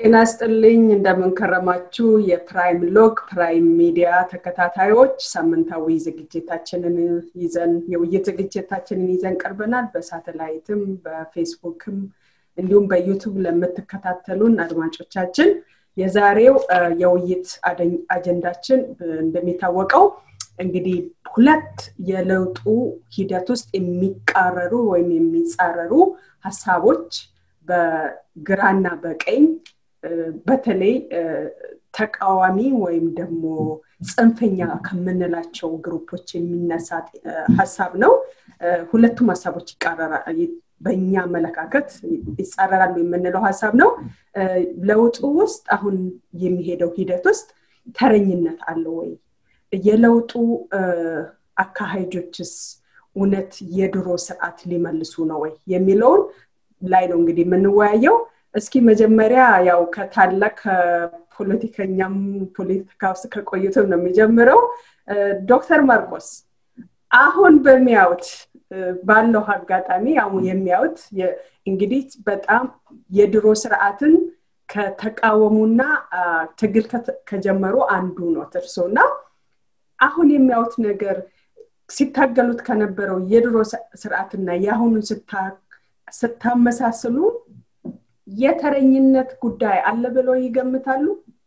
ጤና ስጥልኝ እንደምንከረማችሁ የፕራይም ሎግ ፕራይም ሚዲያ ተከታታዮች ሳምንታዊ ዝግጅታችንን ይዘን የውይይት ዝግጅታችንን ይዘን ቀርበናል በሳተላይትም በፌስቡክም እንዲሁም በዩቱብ ለምትከታተሉን አድማጮቻችን የዛሬው የውይይት አጀንዳችን እንደሚታወቀው እንግዲህ ሁለት የለውጡ ሂደት ውስጥ የሚቃረሩ ወይም የሚጻረሩ ሀሳቦች በግራና በቀኝ በተለይ ተቃዋሚ ወይም ደግሞ ጽንፈኛ ከምንላቸው ግሩፖች የሚነሳ ሀሳብ ነው ሁለቱም ሀሳቦች በእኛ አመለካከት ይጻረራሉ የምንለው ሀሳብ ነው ለውጡ ውስጥ አሁን የሚሄደው ሂደት ውስጥ ተረኝነት አለ ወይ የለውጡ አካሄጆችስ እውነት የድሮ ስርዓት ሊመልሱ ነው ወይ የሚለውን ላይ ነው እንግዲህ የምንወያየው እስኪ መጀመሪያ ያው ከታላቅ ከፖለቲከኛም ፖለቲካ ውስጥ ከቆዩትም ነው የሚጀምረው ዶክተር ማርቆስ አሁን በሚያዩት ባለው አጋጣሚ አሁን የሚያዩት እንግዲህ በጣም የድሮ ስርዓትን ከተቃወሙና ትግል ከጀመሩ አንዱ ነው እርሶ እና አሁን የሚያዩት ነገር ሲታገሉት ከነበረው የድሮ ስርዓትና የአሁኑን ስታመሳስሉ የተረኝነት ጉዳይ አለ ብለው ይገምታሉ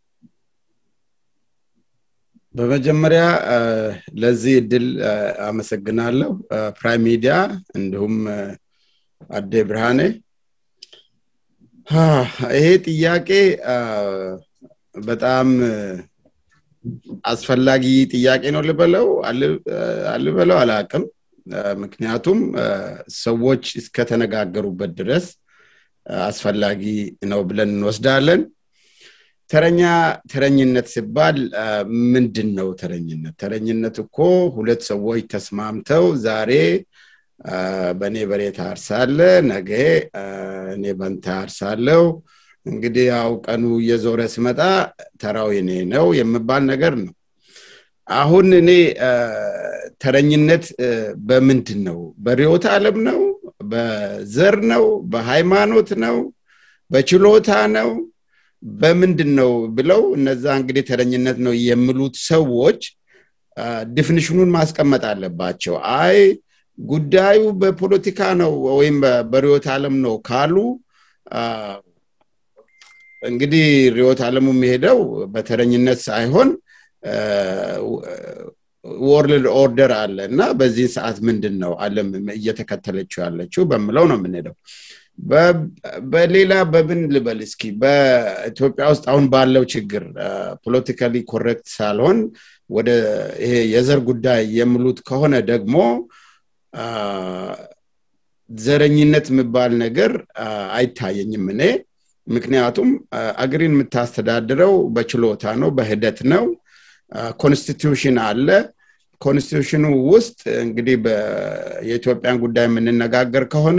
በመጀመሪያ ለዚህ እድል አመሰግናለሁ ፕራይም ሚዲያ እንዲሁም አዴ ብርሃኔ ይሄ ጥያቄ በጣም አስፈላጊ ጥያቄ ነው ልበለው አልበለው አላቅም ምክንያቱም ሰዎች እስከተነጋገሩበት ድረስ አስፈላጊ ነው ብለን እንወስዳለን ተረኛ ተረኝነት ሲባል ምንድን ነው ተረኝነት ተረኝነት እኮ ሁለት ሰዎች ተስማምተው ዛሬ በእኔ በሬ ታርሳለ ነገ እኔ በንተ አርሳለው እንግዲህ ያው ቀኑ እየዞረ ስመጣ ተራው የኔ ነው የምባል ነገር ነው አሁን እኔ ተረኝነት በምንድን ነው በሪዮት አለም ነው በዘር ነው በሃይማኖት ነው በችሎታ ነው በምንድን ነው ብለው እነዛ እንግዲህ ተረኝነት ነው የሚሉት ሰዎች ዲፊኒሽኑን ማስቀመጥ አለባቸው አይ ጉዳዩ በፖለቲካ ነው ወይም በሪዮት አለም ነው ካሉ እንግዲህ ሪዮት አለሙ የሚሄደው በተረኝነት ሳይሆን ወርልድ ኦርደር አለ እና በዚህ ሰዓት ምንድን ነው አለም እየተከተለችው ያለችው በምለው ነው የምንሄደው በሌላ በምን ልበል እስኪ በኢትዮጵያ ውስጥ አሁን ባለው ችግር ፖለቲካሊ ኮሬክት ሳልሆን ወደ ይሄ የዘር ጉዳይ የሚሉት ከሆነ ደግሞ ዘረኝነት የሚባል ነገር አይታየኝም እኔ ምክንያቱም አገሪን የምታስተዳድረው በችሎታ ነው በሂደት ነው ኮንስቲቱሽን አለ ኮንስቲቱሽኑ ውስጥ እንግዲህ የኢትዮጵያን ጉዳይ የምንነጋገር ከሆነ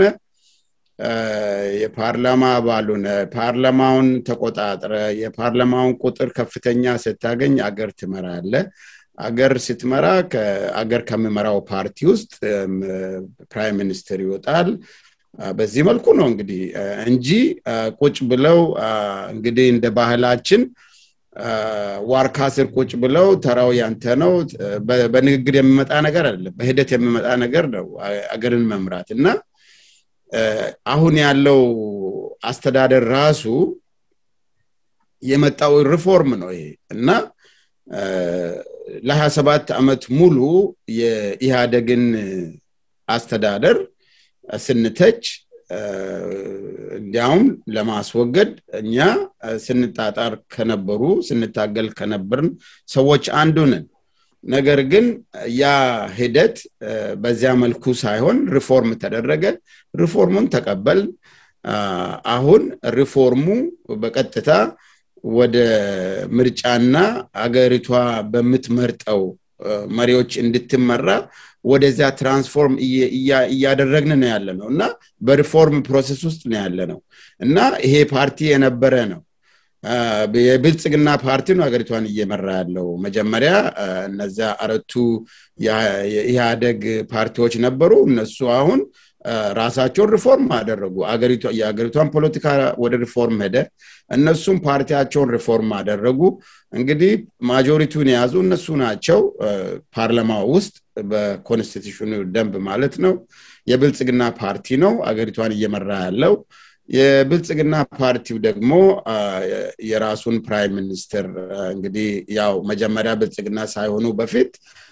የፓርላማ አባሉነ ፓርላማውን ተቆጣጥረ የፓርላማውን ቁጥር ከፍተኛ ስታገኝ አገር ትመራለ አገር ስትመራ አገር ከሚመራው ፓርቲ ውስጥ ፕራይም ሚኒስትር ይወጣል በዚህ መልኩ ነው እንግዲህ እንጂ ቁጭ ብለው እንግዲህ እንደ ባህላችን ዋርካ ስር ቁጭ ብለው ተራው ያንተ ነው በንግግር የሚመጣ ነገር አይደለም በሂደት የሚመጣ ነገር ነው አገርን መምራት እና አሁን ያለው አስተዳደር ራሱ የመጣው ሪፎርም ነው ይሄ እና ለሀያ ሰባት ዓመት ሙሉ የኢህአደግን አስተዳደር ስንተች እንዲያውም ለማስወገድ እኛ ስንጣጣር ከነበሩ ስንታገል ከነበርን ሰዎች አንዱ ነን ነገር ግን ያ ሂደት በዚያ መልኩ ሳይሆን ሪፎርም ተደረገ ሪፎርሙን ተቀበል አሁን ሪፎርሙ በቀጥታ ወደ ምርጫና አገሪቷ በምትመርጠው መሪዎች እንድትመራ ወደዚያ ትራንስፎርም እያደረግን ነው ያለ ነው እና በሪፎርም ፕሮሰስ ውስጥ ነው ያለ ነው እና ይሄ ፓርቲ የነበረ ነው የብልጽግና ፓርቲ ነው ሀገሪቷን እየመራ ያለው መጀመሪያ እነዚያ አረቱ የኢህአደግ ፓርቲዎች ነበሩ እነሱ አሁን ራሳቸውን ሪፎርም አደረጉ የሀገሪቷን ፖለቲካ ወደ ሪፎርም ሄደ እነሱም ፓርቲያቸውን ሪፎርም አደረጉ እንግዲህ ማጆሪቲውን የያዙ እነሱ ናቸው ፓርላማ ውስጥ በኮንስቲቱሽኑ ደንብ ማለት ነው የብልጽግና ፓርቲ ነው አገሪቷን እየመራ ያለው የብልጽግና ፓርቲው ደግሞ የራሱን ፕራይም ሚኒስትር እንግዲህ ያው መጀመሪያ ብልጽግና ሳይሆኑ በፊት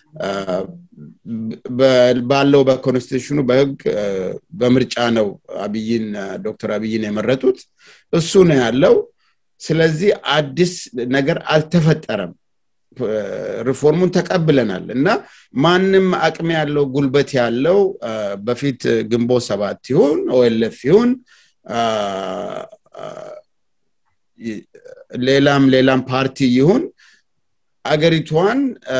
ባለው በኮንስቲቱሽኑ በህግ በምርጫ ነው አብይን ዶክተር አብይን የመረጡት እሱ ነው ያለው ስለዚህ አዲስ ነገር አልተፈጠረም ሪፎርሙን ተቀብለናል እና ማንም አቅም ያለው ጉልበት ያለው በፊት ግንቦት ሰባት ይሁን ኦኤልኤፍ ይሁን ሌላም ሌላም ፓርቲ ይሁን አገሪቷን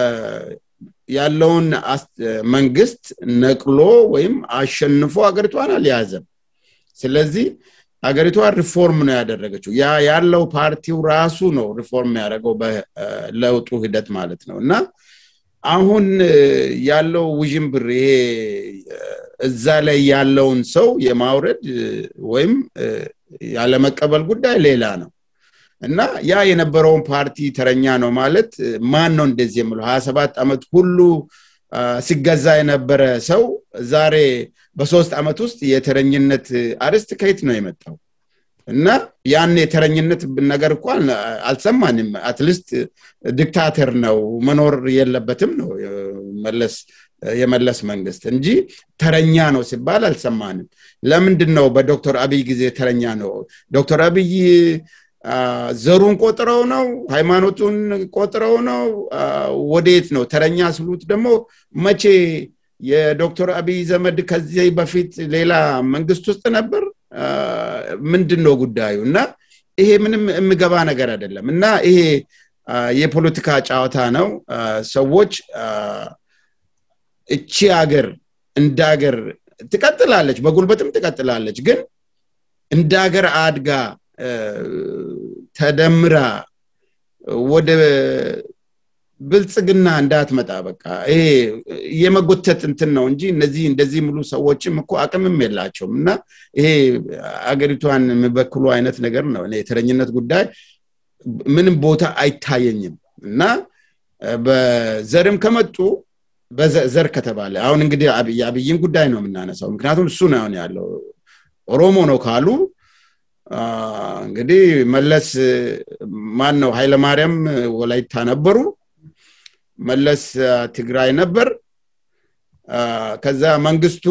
ያለውን መንግስት ነቅሎ ወይም አሸንፎ አገሪቷን አልያዘም ስለዚህ አገሪቷ ሪፎርም ነው ያደረገችው ያ ያለው ፓርቲው ራሱ ነው ሪፎርም ያደረገው በለውጡ ሂደት ማለት ነው እና አሁን ያለው ውዥንብር ይሄ እዛ ላይ ያለውን ሰው የማውረድ ወይም ያለመቀበል ጉዳይ ሌላ ነው እና ያ የነበረውን ፓርቲ ተረኛ ነው ማለት ማን ነው እንደዚህ የምለው ሀያ ሰባት ዓመት ሁሉ ሲገዛ የነበረ ሰው ዛሬ በሶስት ዓመት ውስጥ የተረኝነት አርስት ከየት ነው የመጣው እና ያን የተረኝነት ነገር እኮ አልሰማንም አትሊስት ዲክታተር ነው መኖር የለበትም ነው መለስ የመለስ መንግስት እንጂ ተረኛ ነው ሲባል አልሰማንም ለምንድን ነው በዶክተር አብይ ጊዜ ተረኛ ነው ዶክተር አብይ ዘሩን ቆጥረው ነው ሃይማኖቱን ቆጥረው ነው ወዴት ነው ተረኛ ስሉት ደግሞ መቼ የዶክተር አብይ ዘመድ ከዚህ በፊት ሌላ መንግስት ውስጥ ነበር ምንድን ነው ጉዳዩ እና ይሄ ምንም የምገባ ነገር አይደለም እና ይሄ የፖለቲካ ጨዋታ ነው ሰዎች እቺ ሀገር እንደ ሀገር ትቀጥላለች በጉልበትም ትቀጥላለች ግን እንደ ሀገር አድጋ ተደምራ ወደ ብልጽግና እንዳትመጣ በቃ ይሄ የመጎተት እንትን ነው እንጂ እነዚህ እንደዚህ ሙሉ ሰዎችም እኮ አቅምም የላቸውም እና ይሄ አገሪቷን የሚበክሉ አይነት ነገር ነው የተረኝነት ጉዳይ ምንም ቦታ አይታየኝም እና በዘርም ከመጡ በዘር ከተባለ አሁን እንግዲህ የአብይን ጉዳይ ነው የምናነሳው ምክንያቱም እሱ ነው ያለው ኦሮሞ ነው ካሉ እንግዲህ መለስ ማን ነው ኃይለማርያም ወላይታ ነበሩ መለስ ትግራይ ነበር ከዛ መንግስቱ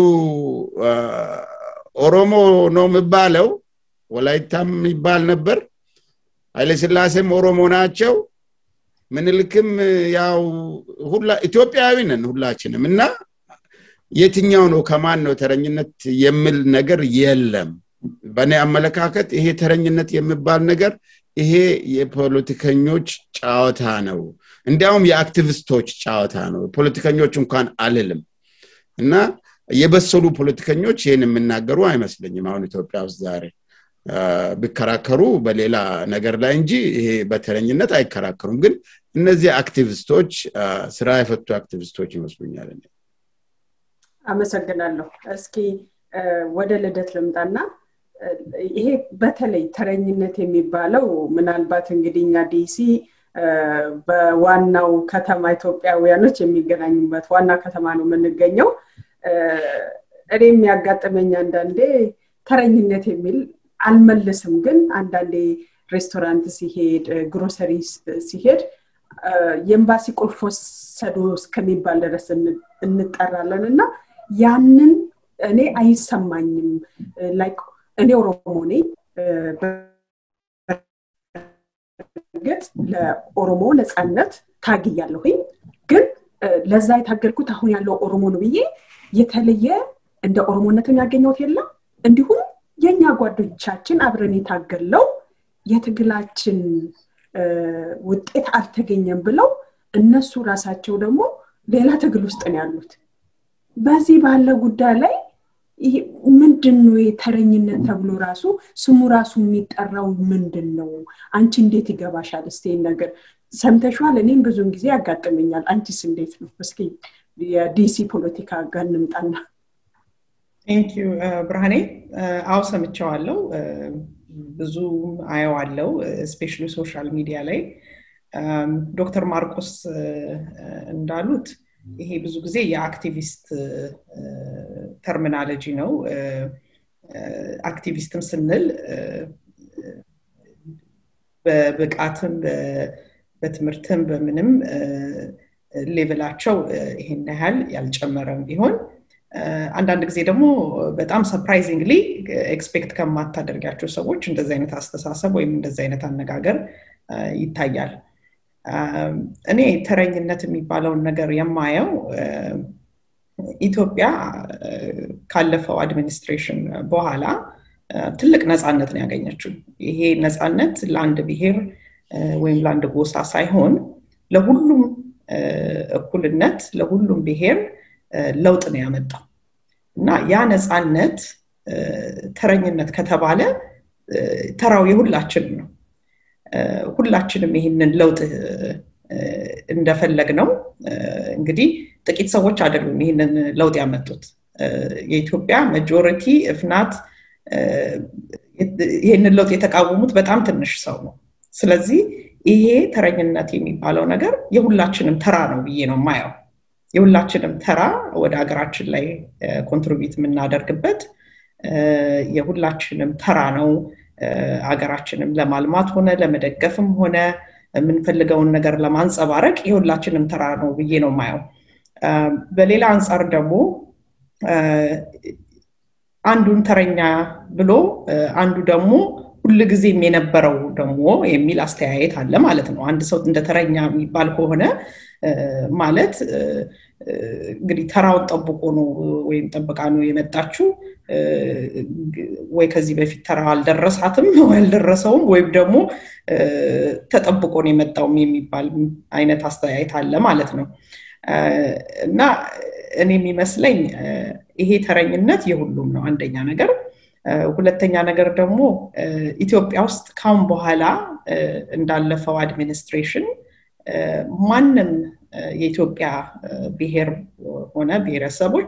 ኦሮሞ ነው የሚባለው ወላይታም ይባል ነበር ኃይለስላሴም ኦሮሞ ናቸው ምንልክም ያው ሁላ ኢትዮጵያዊ ነን ሁላችንም እና የትኛው ነው ከማን ነው ተረኝነት የሚል ነገር የለም በእኔ አመለካከት ይሄ ተረኝነት የሚባል ነገር ይሄ የፖለቲከኞች ጨዋታ ነው እንዲያውም የአክቲቪስቶች ጨዋታ ነው ፖለቲከኞች እንኳን አልልም እና የበሰሉ ፖለቲከኞች ይህን የምናገሩ አይመስለኝም አሁን ኢትዮጵያ ውስጥ ዛሬ ቢከራከሩ በሌላ ነገር ላይ እንጂ ይሄ በተረኝነት አይከራከሩም ግን እነዚህ አክቲቪስቶች ስራ የፈቱ አክቲቪስቶች ይመስሉኛል አመሰግናለሁ እስኪ ወደ ልደት ልምጣና ይሄ በተለይ ተረኝነት የሚባለው ምናልባት እንግዲህ እኛ ዲሲ በዋናው ከተማ ኢትዮጵያውያኖች የሚገናኙበት ዋና ከተማ ነው የምንገኘው እኔ የሚያጋጥመኝ አንዳንዴ ተረኝነት የሚል አልመልስም ግን አንዳንዴ ሬስቶራንት ሲሄድ ግሮሰሪ ሲሄድ የኤምባሲ ቁልፍ ወሰዱ እስከሚባል ድረስ እንጠራለን እና ያንን እኔ አይሰማኝም ላይክ እኔ ኦሮሞ ነኝ እርግጥ ለኦሮሞ ነፃነት ታግያለሁኝ ግን ለዛ የታገልኩት አሁን ያለው ኦሮሞ ነው ብዬ የተለየ እንደ ኦሮሞነትን ያገኘሁት የለም እንዲሁም የእኛ ጓዶቻችን አብረን የታገለው የትግላችን ውጤት አልተገኘም ብለው እነሱ ራሳቸው ደግሞ ሌላ ትግል ውስጥ ነው ያሉት በዚህ ባለ ጉዳይ ላይ ምንድን ነው የተረኝነት ተብሎ ራሱ ስሙ ራሱ የሚጠራው ምንድን ነው አንቺ እንዴት ይገባሻል እስቲ ነገር ሰምተሸዋል እኔም ብዙን ጊዜ ያጋጥመኛል አንቺስ እንዴት ነው እስኪ የዲሲ ፖለቲካ ጋር እንምጣና ቴንክ ዩ ብርሃኔ አው ሰምቸዋለው ብዙ አየዋለው ስፔሻሊ ሶሻል ሚዲያ ላይ ዶክተር ማርቆስ እንዳሉት ይሄ ብዙ ጊዜ የአክቲቪስት ተርሚናሎጂ ነው አክቲቪስትም ስንል በብቃትም በትምህርትም በምንም ሌቭላቸው ይሄን ያህል ያልጨመረም ቢሆን አንዳንድ ጊዜ ደግሞ በጣም ሰፕራይዚንግሊ ኤክስፔክት ከማታደርጋቸው ሰዎች እንደዚ አይነት አስተሳሰብ ወይም እንደዚ አይነት አነጋገር ይታያል እኔ ተረኝነት የሚባለውን ነገር የማየው ኢትዮጵያ ካለፈው አድሚኒስትሬሽን በኋላ ትልቅ ነፃነት ነው ያገኘችው ይሄ ነፃነት ለአንድ ብሔር ወይም ለአንድ ጎሳ ሳይሆን ለሁሉም እኩልነት ለሁሉም ብሔር ለውጥ ነው ያመጣው እና ያ ነፃነት ተረኝነት ከተባለ ተራው የሁላችንም ነው ሁላችንም ይህንን ለውጥ እንደፈለግ ነው እንግዲህ ጥቂት ሰዎች አይደሉም ይህንን ለውጥ ያመጡት የኢትዮጵያ መጆሪቲ እፍናት ይህንን ለውጥ የተቃወሙት በጣም ትንሽ ሰው ነው ስለዚህ ይሄ ተረኝነት የሚባለው ነገር የሁላችንም ተራ ነው ብዬ ነው ማየው የሁላችንም ተራ ወደ ሀገራችን ላይ ኮንትሪቢዩት የምናደርግበት የሁላችንም ተራ ነው ሀገራችንም ለማልማት ሆነ ለመደገፍም ሆነ የምንፈልገውን ነገር ለማንጸባረቅ የሁላችንም ተራ ነው ብዬ ነው ማየው በሌላ አንጻር ደግሞ አንዱን ተረኛ ብሎ አንዱ ደግሞ ሁልጊዜም የነበረው ደግሞ የሚል አስተያየት አለ ማለት ነው አንድ ሰው እንደ ተረኛ የሚባል ከሆነ ማለት እንግዲህ ተራውን ጠብቆ ነው ወይም ጠብቃ ነው የመጣችው ወይ ከዚህ በፊት ተራ አልደረሳትም አልደረሰውም ወይም ደግሞ ተጠብቆ ነው የመጣውም የሚባል አይነት አስተያየት አለ ማለት ነው እና እኔ የሚመስለኝ ይሄ ተረኝነት የሁሉም ነው አንደኛ ነገር ሁለተኛ ነገር ደግሞ ኢትዮጵያ ውስጥ ካሁን በኋላ እንዳለፈው አድሚኒስትሬሽን ማንም የኢትዮጵያ ብሔር ሆነ ብሔረሰቦች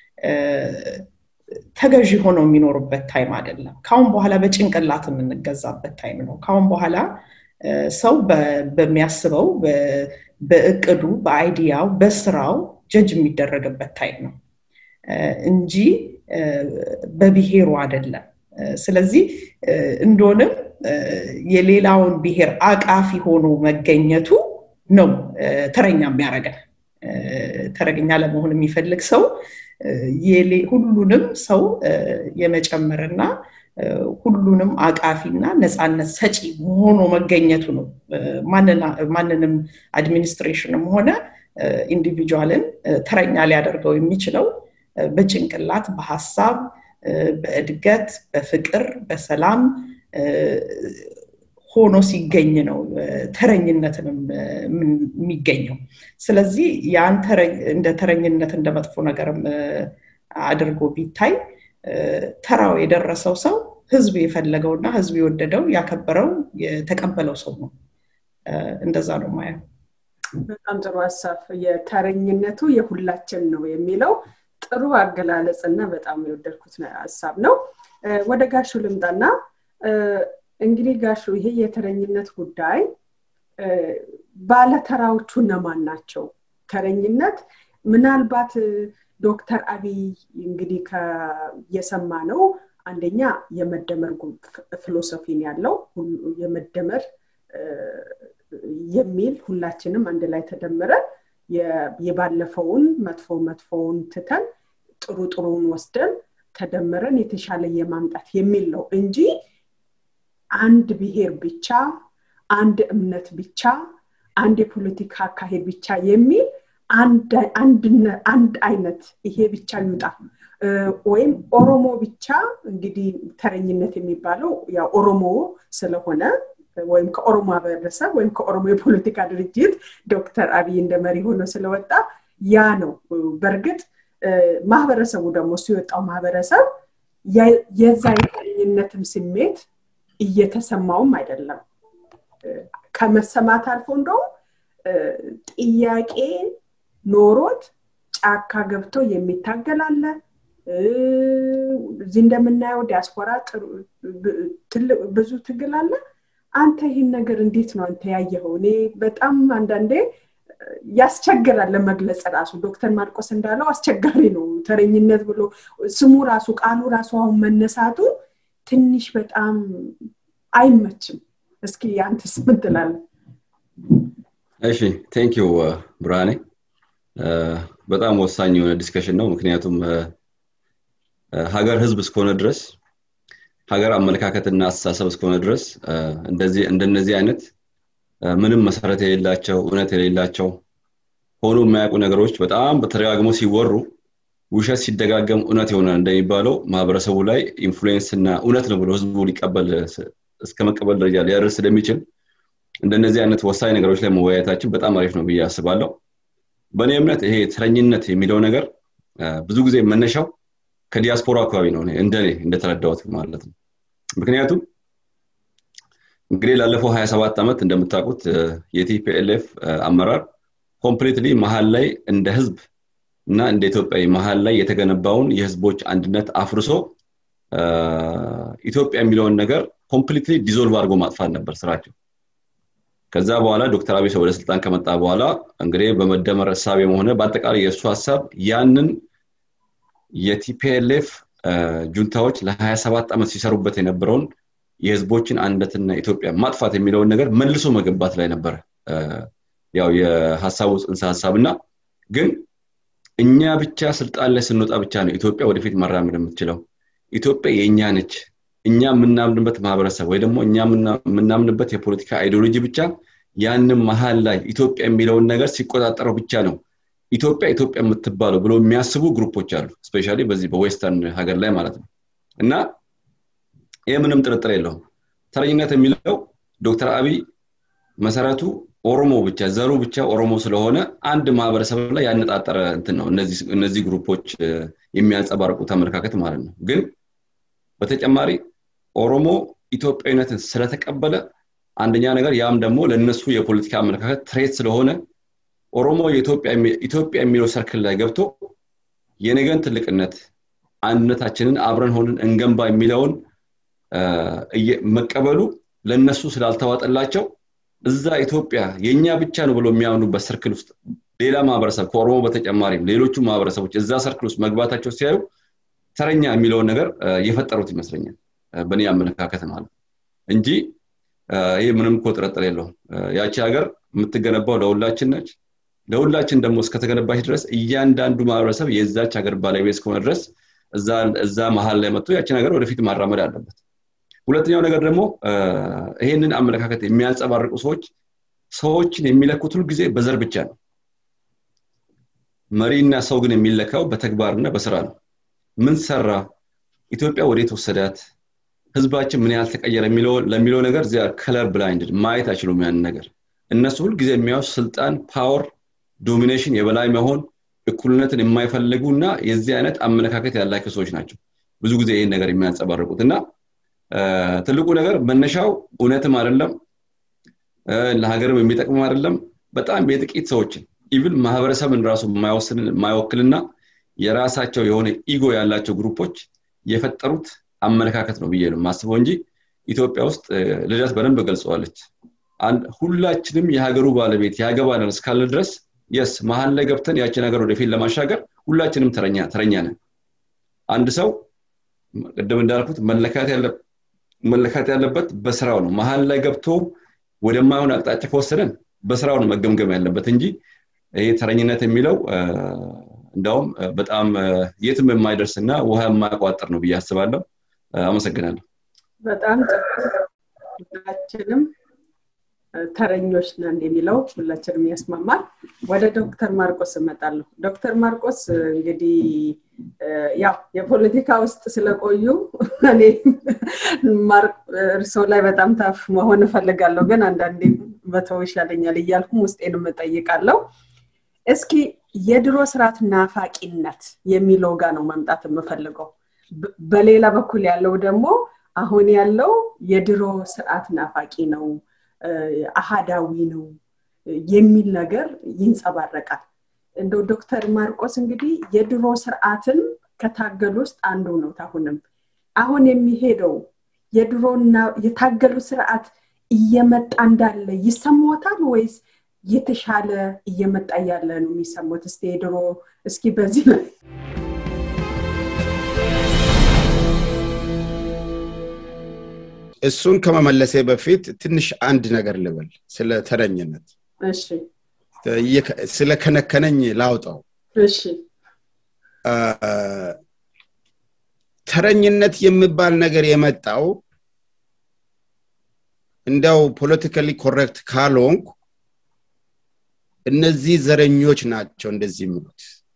ተገዢ ሆነው የሚኖሩበት ታይም አይደለም ካሁን በኋላ በጭንቅላት የምንገዛበት ታይም ነው ካሁን በኋላ ሰው በሚያስበው በእቅዱ በአይዲያው በስራው ጀጅ የሚደረግበት ታይም ነው እንጂ በብሔሩ አይደለም ስለዚህ እንደሆንም የሌላውን ብሔር አቃፊ ሆኖ መገኘቱ ነው ተረኛ የሚያደርገን ተረገኛ ለመሆን የሚፈልግ ሰው ሁሉንም ሰው የመጨመርና ሁሉንም አቃፊና ነፃነት ሰጪ ሆኖ መገኘቱ ነው ማንንም አድሚኒስትሬሽንም ሆነ ኢንዲቪጁዋልን ተረኛ ሊያደርገው የሚችለው በጭንቅላት በሀሳብ በእድገት በፍቅር በሰላም ሆኖ ሲገኝ ነው ተረኝነትንም የሚገኘው ስለዚህ ያን እንደ ተረኝነት እንደ መጥፎ ነገርም አድርጎ ቢታይ ተራው የደረሰው ሰው ህዝብ የፈለገውና ህዝብ የወደደው ያከበረው የተቀበለው ሰው ነው እንደዛ ነው ማየው በጣም ጥሩ ሀሳብ የተረኝነቱ የሁላችን ነው የሚለው ጥሩ አገላለጽ እና በጣም የወደድኩት ሀሳብ ነው ወደ ጋሹ ልምጣና እንግዲህ ጋሹ ይሄ የተረኝነት ጉዳይ ባለተራዎቹ እነማን ናቸው ተረኝነት ምናልባት ዶክተር አብይ እንግዲህ የሰማ ነው አንደኛ የመደመር ፊሎሶፊን ያለው የመደመር የሚል ሁላችንም አንድ ላይ ተደምረ የባለፈውን መጥፎ መጥፎውን ትተን ጥሩ ጥሩውን ወስደን ተደምረን የተሻለ የማምጣት የሚል ነው እንጂ አንድ ብሔር ብቻ አንድ እምነት ብቻ አንድ የፖለቲካ አካሄድ ብቻ የሚል አንድ አይነት ይሄ ብቻ ይውጣ ወይም ኦሮሞ ብቻ እንግዲህ ተረኝነት የሚባለው ያው ኦሮሞ ስለሆነ ወይም ከኦሮሞ ማህበረሰብ ወይም ከኦሮሞ የፖለቲካ ድርጅት ዶክተር አብይ እንደ መሪ ሆኖ ስለወጣ ያ ነው በእርግጥ ማህበረሰቡ ደግሞ እሱ የወጣው ማህበረሰብ የዛ የተረኝነትም ስሜት እየተሰማውም አይደለም ከመሰማት አልፎ እንደውም ጥያቄ ኖሮት ጫካ ገብቶ የሚታገል አለ እዚህ እንደምናየው ዲያስፖራ ብዙ ትግል አለ አንተ ይህን ነገር እንዴት ነው አንተ ያየኸው እኔ በጣም አንዳንዴ ያስቸግራል ለመግለጽ ራሱ ዶክተር ማርቆስ እንዳለው አስቸጋሪ ነው ተረኝነት ብሎ ስሙ ራሱ ቃሉ ራሱ አሁን መነሳቱ ትንሽ በጣም አይመችም እስኪ አንተስ ምን ትላለህ እሺ ቴንክ ዩ ብርሃኔ በጣም ወሳኝ የሆነ ዲስከሽን ነው ምክንያቱም ሀገር ህዝብ እስከሆነ ድረስ ሀገር አመለካከትና አስተሳሰብ እስከሆነ ድረስ እንደነዚህ አይነት ምንም መሰረት የሌላቸው እውነት የሌላቸው ሆኖ የማያውቁ ነገሮች በጣም በተደጋግሞ ሲወሩ ውሸት ሲደጋገም እውነት ይሆናል እንደሚባለው ማህበረሰቡ ላይ ኢንፍሉዌንስ እና እውነት ነው ብሎ ህዝቡ ሊቀበል እስከ መቀበል ደረጃ ሊያደርስ ስለሚችል እንደነዚህ አይነት ወሳኝ ነገሮች ላይ መወያየታችን በጣም አሪፍ ነው ብዬ አስባለሁ በእኔ እምነት ይሄ ተረኝነት የሚለው ነገር ብዙ ጊዜ መነሻው ከዲያስፖራ አካባቢ ነው እንደኔ እንደተረዳሁት ማለት ነው ምክንያቱም እንግዲህ ላለፈው 27 ዓመት እንደምታውቁት የቲፒኤልኤፍ አመራር ኮምፕሊትሊ መሀል ላይ እንደ ህዝብ እና እንደ ኢትዮጵያዊ መሀል ላይ የተገነባውን የህዝቦች አንድነት አፍርሶ ኢትዮጵያ የሚለውን ነገር ኮምፕሊትሊ ዲዞልቭ አድርጎ ማጥፋት ነበር ስራቸው ከዛ በኋላ ዶክተር አብይ ወደ ስልጣን ከመጣ በኋላ እንግዲህ በመደመር እሳቤም ሆነ በአጠቃላይ የእሱ ሀሳብ ያንን የቲፒኤልኤፍ ጁንታዎች ለ27 ዓመት ሲሰሩበት የነበረውን የህዝቦችን አንድነትና ኢትዮጵያ ማጥፋት የሚለውን ነገር መልሶ መገንባት ላይ ነበረ ያው የሀሳቡ ጽንሰ ሀሳብ እና ግን እኛ ብቻ ስልጣን ላይ ስንወጣ ብቻ ነው ኢትዮጵያ ወደፊት መራመድ የምትችለው ኢትዮጵያ የእኛ ነች እኛ የምናምንበት ማህበረሰብ ወይ ደግሞ እኛ የምናምንበት የፖለቲካ አይዲዮሎጂ ብቻ ያንን መሀል ላይ ኢትዮጵያ የሚለውን ነገር ሲቆጣጠረው ብቻ ነው ኢትዮጵያ ኢትዮጵያ የምትባለው ብሎ የሚያስቡ ግሩፖች አሉ ስፔሻ በዚህ በዌስተርን ሀገር ላይ ማለት ነው እና ይህ ምንም ጥርጥር የለውም ተረኝነት የሚለው ዶክተር አብይ መሰረቱ ኦሮሞ ብቻ ዘሩ ብቻ ኦሮሞ ስለሆነ አንድ ማህበረሰብ ላይ ያነጣጠረ እንትን ነው እነዚህ ግሩፖች የሚያንጸባርቁት አመለካከት ማለት ነው ግን በተጨማሪ ኦሮሞ ኢትዮጵያዊነትን ስለተቀበለ አንደኛ ነገር ያም ደግሞ ለእነሱ የፖለቲካ አመለካከት ትሬት ስለሆነ ኦሮሞ ኢትዮጵያ የሚለው ሰርክል ላይ ገብቶ የነገን ትልቅነት አንድነታችንን አብረን ሆንን እንገንባ የሚለውን መቀበሉ ለእነሱ ስላልተዋጠላቸው እዛ ኢትዮጵያ የእኛ ብቻ ነው ብሎ የሚያምኑበት ሰርክል ውስጥ ሌላ ማህበረሰብ ከኦሮሞ በተጨማሪም ሌሎቹ ማህበረሰቦች እዛ ሰርክል ውስጥ መግባታቸው ሲያዩ ተረኛ የሚለውን ነገር የፈጠሩት ይመስለኛል በእኔ አመለካከት ማለት እንጂ ይህ ምንም እኮ ጥርጥር የለውም ያቺ ሀገር የምትገነባው ለሁላችን ነች ለሁላችን ደግሞ እስከተገነባች ድረስ እያንዳንዱ ማህበረሰብ የዛች ሀገር ባለቤት እስከሆነ ድረስ እዛ መሀል ላይ መጥቶ ያችን ሀገር ወደፊት ማራመድ አለበት ሁለተኛው ነገር ደግሞ ይሄንን አመለካከት የሚያንጸባርቁ ሰዎች ሰዎችን የሚለኩት ሁል ጊዜ በዘር ብቻ ነው መሪና ሰው ግን የሚለካው በተግባርና በስራ ነው ምን ሰራ ኢትዮጵያ ወዴት ወሰዳት ህዝባችን ምን ያህል ተቀየረ ለሚለው ነገር እዚያ ከለር ብላይንድ ማየት አይችሉም ያንን ነገር እነሱ ሁልጊዜ የሚያው ስልጣን ፓወር ዶሚኔሽን የበላይ መሆን እኩልነትን የማይፈልጉ እና የዚህ አይነት አመለካከት ያላቸው ሰዎች ናቸው ብዙ ጊዜ ይህን ነገር የሚያንጸባርቁት እና ትልቁ ነገር መነሻው እውነትም አይደለም ለሀገርም የሚጠቅም አይደለም በጣም የጥቂት ሰዎችን ኢቭን ማህበረሰብን ራሱ የማይወክልና የራሳቸው የሆነ ኢጎ ያላቸው ግሩፖች የፈጠሩት አመለካከት ነው ብዬ ነው ማስበው እንጂ ኢትዮጵያ ውስጥ ልደት በደንብ ገልጸዋለች ሁላችንም የሀገሩ ባለቤት ያገባናል እስካለ ድረስ የስ መሀል ላይ ገብተን ያችን ሀገር ወደፊት ለማሻገር ሁላችንም ተረኛ ነን አንድ ሰው ቅድም እንዳልኩት መለካት ያለበት በስራው ነው መሀል ላይ ገብቶ ወደማይሆን አቅጣጫ ከወሰደን በስራው ነው መገምገም ያለበት እንጂ ይሄ ተረኝነት የሚለው እንዳውም በጣም የትም የማይደርስ እና ውሃ የማያቋጥር ነው ብዬ አስባለሁ አመሰግናለሁ በጣም ሁላችንም ተረኞች ነን የሚለው ሁላችንም ያስማማል ወደ ዶክተር ማርቆስ እመጣለሁ ዶክተር ማርቆስ እንግዲህ ያው የፖለቲካ ውስጥ ስለቆዩ እኔ እርሶ ላይ በጣም ታፍ መሆን እፈልጋለሁ ግን አንዳንዴ መተው ይሻለኛል እያልኩም ውስጤንም እጠይቃለሁ እስኪ የድሮ ስርዓት ናፋቂነት የሚለው ጋር ነው መምጣት የምፈልገው በሌላ በኩል ያለው ደግሞ አሁን ያለው የድሮ ስርዓት ናፋቂ ነው አሃዳዊ ነው የሚል ነገር ይንጸባረቃል እንደው ዶክተር ማርቆስ እንግዲህ የድሮ ስርዓትን ከታገሉ ውስጥ አንዱ ነው አሁንም አሁን የሚሄደው የድሮና የታገሉ ስርዓት እየመጣ እንዳለ ይሰማታል ወይስ የተሻለ እየመጣ ያለ ነው የሚሰሙት እስቲ የድሮ እስኪ በዚህ ላይ እሱን ከመመለሴ በፊት ትንሽ አንድ ነገር ልበል ስለ ተረኝነት እሺ ስለ ከነከነኝ ላውጣው እሺ ተረኝነት የሚባል ነገር የመጣው እንዲያው ፖለቲካሊ ኮሬክት ካልሆንኩ እነዚህ ዘረኞች ናቸው እንደዚህ የሚሉት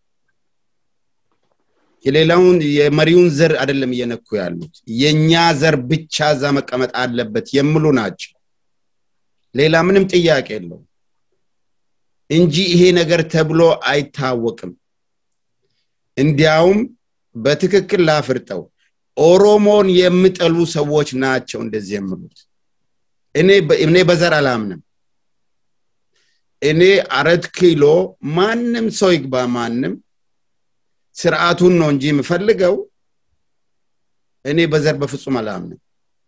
የሌላውን የመሪውን ዘር አይደለም እየነኩ ያሉት የእኛ ዘር ብቻ እዛ መቀመጥ አለበት የሚሉ ናቸው ሌላ ምንም ጥያቄ የለው እንጂ ይሄ ነገር ተብሎ አይታወቅም እንዲያውም በትክክል ላፍርጠው ኦሮሞን የሚጠሉ ሰዎች ናቸው እንደዚህ የሚሉት እኔ በዘር አላምንም እኔ አረት ኪሎ ማንም ሰው ይግባ ማንም ስርዓቱን ነው እንጂ የምፈልገው እኔ በዘር በፍጹም አላምንም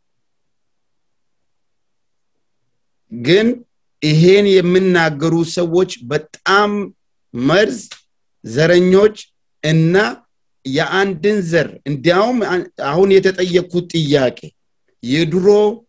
ግን ይሄን የሚናገሩ ሰዎች በጣም መርዝ ዘረኞች እና የአንድን ዘር እንዲያውም አሁን የተጠየቅኩት ጥያቄ የድሮ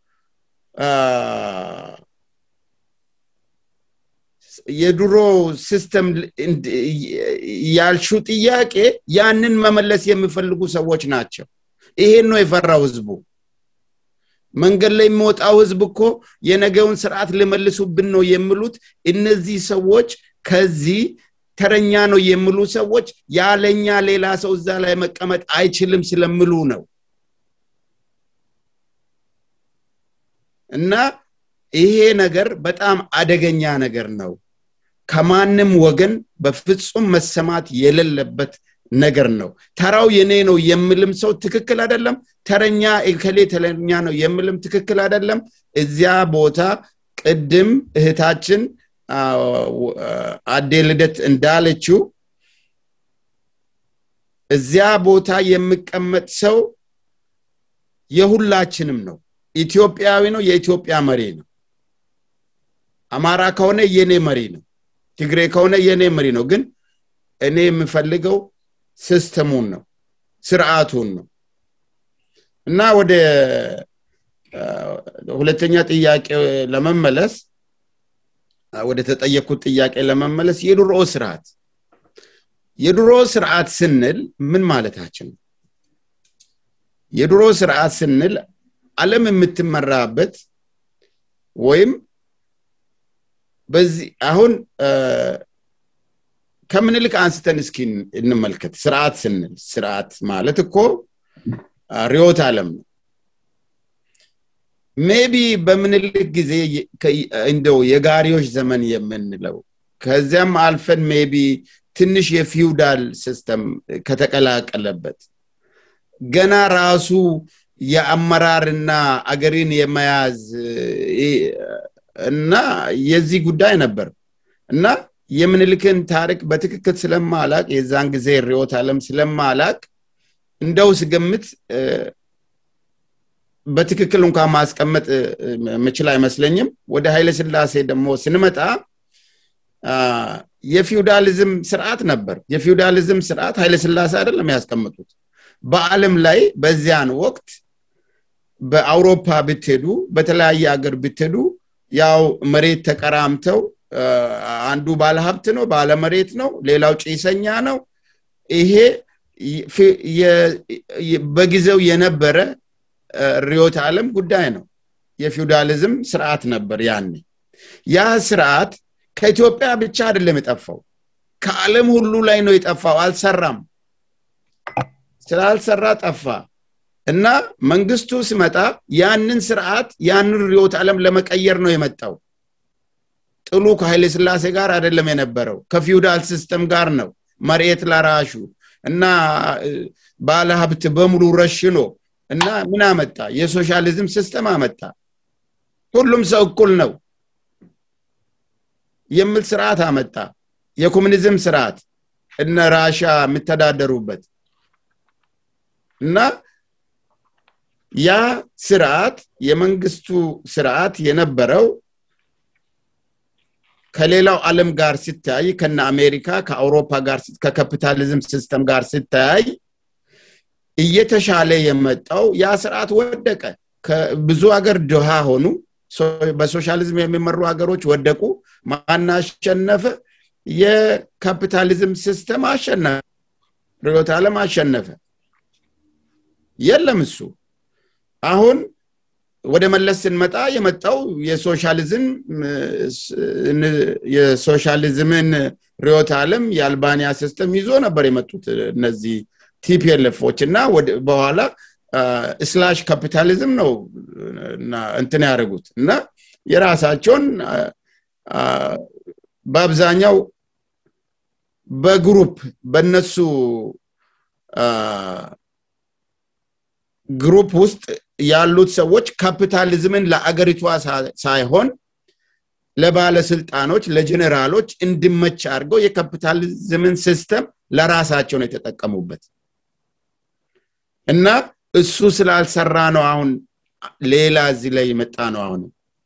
የድሮ ሲስተም ያልሹ ጥያቄ ያንን መመለስ የሚፈልጉ ሰዎች ናቸው ይሄን ነው የፈራው ህዝቡ መንገድ ላይ የሚወጣው ህዝብ እኮ የነገውን ስርዓት ሊመልሱብን ነው የሚሉት እነዚህ ሰዎች ከዚህ ተረኛ ነው የሚሉ ሰዎች ያለኛ ሌላ ሰው እዛ ላይ መቀመጥ አይችልም ስለምሉ ነው እና ይሄ ነገር በጣም አደገኛ ነገር ነው ከማንም ወገን በፍጹም መሰማት የሌለበት ነገር ነው ተራው የኔ ነው የምልም ሰው ትክክል አይደለም ተረኛ እከሌ ተረኛ ነው የምልም ትክክል አይደለም እዚያ ቦታ ቅድም እህታችን አዴ ልደት እንዳለችው እዚያ ቦታ የሚቀመጥ ሰው የሁላችንም ነው ኢትዮጵያዊ ነው የኢትዮጵያ መሪ ነው አማራ ከሆነ የኔ መሪ ነው ትግሬ ከሆነ የኔ መሪ ነው ግን እኔ የምፈልገው ሲስተሙን ነው ስርዓቱን ነው እና ወደ ሁለተኛ ጥያቄ ለመመለስ ወደ ተጠየቅኩት ጥያቄ ለመመለስ የድሮ ስርዓት የድሮ ስርዓት ስንል ምን ማለታችን ነው የድሮ ስርዓት ስንል አለም የምትመራበት ወይም በዚህ አሁን ከምንልክ አንስተን እስኪ እንመልከት ስርዓት ስንል ስርዓት ማለት እኮ ሪዮት አለም ነው ሜቢ በምንልክ ጊዜ እንደው የጋሪዎች ዘመን የምንለው ከዚያም አልፈን ሜቢ ትንሽ የፊውዳል ሲስተም ከተቀላቀለበት ገና ራሱ የአመራርና አገሪን የመያዝ እና የዚህ ጉዳይ ነበር እና የምንልክን ታሪክ በትክክል ስለማላቅ የዛን ጊዜ ሪዮት አለም ስለማላቅ እንደው ስገምት በትክክል እንኳን ማስቀመጥ ምችል አይመስለኝም ወደ ኃይለ ስላሴ ደግሞ ስንመጣ የፊውዳሊዝም ስርዓት ነበር የፊውዳሊዝም ስርዓት ኃይለ ስላሴ አይደለም ያስቀምጡት በአለም ላይ በዚያን ወቅት በአውሮፓ ብትሄዱ በተለያየ ሀገር ብትሄዱ ያው መሬት ተቀራምተው አንዱ ባለሀብት ነው ባለመሬት ነው ሌላው ጭሰኛ ነው ይሄ በጊዜው የነበረ ሪዮት አለም ጉዳይ ነው የፊውዳሊዝም ስርዓት ነበር ያኔ ያ ስርዓት ከኢትዮጵያ ብቻ አይደለም የጠፋው ከዓለም ሁሉ ላይ ነው የጠፋው አልሰራም ስላልሰራ ጠፋ እና መንግስቱ ሲመጣ ያንን ስርዓት ያንን ሪዮት ዓለም ለመቀየር ነው የመጣው ጥሉ ከኃይለ ስላሴ ጋር አይደለም የነበረው ከፊውዳል ሲስተም ጋር ነው መሬት ለራሹ እና ባለ ሀብት በሙሉ ረሽኖ እና ምን አመጣ የሶሻሊዝም ሲስተም አመጣ ሁሉም ሰው እኩል ነው የሚል ስርዓት አመጣ የኮሚኒዝም ስርዓት እነ ራሻ የሚተዳደሩበት እና ያ ስርዓት የመንግስቱ ስርዓት የነበረው ከሌላው ዓለም ጋር ሲታይ ከነ አሜሪካ ከአውሮፓ ጋር ከካፒታሊዝም ሲስተም ጋር ሲታይ እየተሻለ የመጣው ያ ስርዓት ወደቀ ብዙ ሀገር ድሃ ሆኑ በሶሻሊዝም የሚመሩ ሀገሮች ወደቁ ማናሸነፈ የካፒታሊዝም ሲስተም አሸነፈ ርዮት ዓለም አሸነፈ የለም እሱ አሁን ወደ መለስ ስንመጣ የመጣው የሶሻሊዝም የሶሻሊዝምን ርዮት ዓለም የአልባኒያ ሲስተም ይዞ ነበር የመጡት እነዚህ ቲፒኤልኤፎች እና በኋላ ስላሽ ካፒታሊዝም ነው እንትን ያደርጉት እና የራሳቸውን በአብዛኛው በግሩፕ በነሱ ግሩፕ ውስጥ ያሉት ሰዎች ካፒታሊዝምን ለአገሪቷ ሳይሆን ለባለስልጣኖች ለጀኔራሎች እንዲመች አድርገው የካፒታሊዝምን ሲስተም ለራሳቸው ነው የተጠቀሙበት እና እሱ ስላልሰራ ነው አሁን ሌላ እዚህ ላይ የመጣ ነው አሁን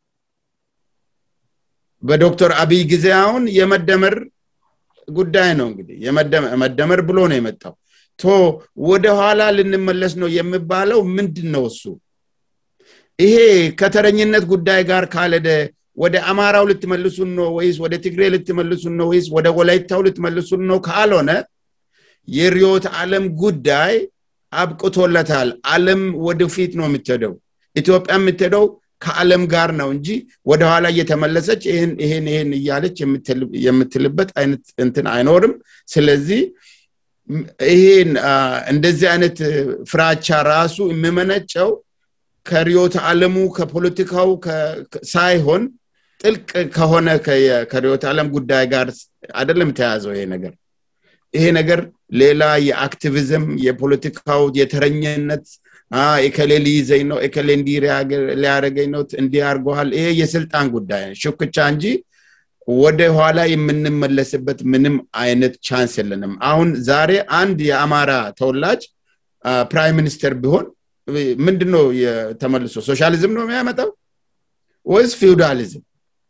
በዶክተር አብይ ጊዜ አሁን የመደመር ጉዳይ ነው እንግዲህ መደመር ብሎ ነው የመጣው ቶ ወደኋላ ልንመለስ ነው የሚባለው ምንድን ነው እሱ ይሄ ከተረኝነት ጉዳይ ጋር ካለደ ወደ አማራው ልትመልሱን ነው ወይስ ወደ ትግሬ ልትመልሱን ነው ወይስ ወደ ወላይታው ልትመልሱን ነው ካልሆነ የሪዮት ዓለም ጉዳይ አብቅቶለታል አለም ወደፊት ነው የምትሄደው ኢትዮጵያ የምትሄደው ከዓለም ጋር ነው እንጂ ወደኋላ እየተመለሰች ይህን ይህን ይህን እያለች የምትልበት አይነት እንትን አይኖርም ስለዚህ ይሄን እንደዚህ አይነት ፍራቻ ራሱ የሚመነጨው ከሪዮት ዓለሙ ከፖለቲካው ሳይሆን ጥልቅ ከሆነ ከሪዮት ዓለም ጉዳይ ጋር አይደለም ተያዘው ይሄ ነገር ይሄ ነገር ሌላ የአክቲቪዝም የፖለቲካው የተረኘነት ኤከሌ ሊይዘኝ ነው ኤከሌ እንዲህ ሊያደረገኝ ነው እንዲህ አርገዋል ይሄ የስልጣን ጉዳይ ሽኩቻ እንጂ ወደ ኋላ የምንመለስበት ምንም አይነት ቻንስ የለንም አሁን ዛሬ አንድ የአማራ ተወላጅ ፕራይም ሚኒስተር ቢሆን ምንድን ነው ተመልሶ ሶሻሊዝም ነው የሚያመጣው ወይስ ፊውዳሊዝም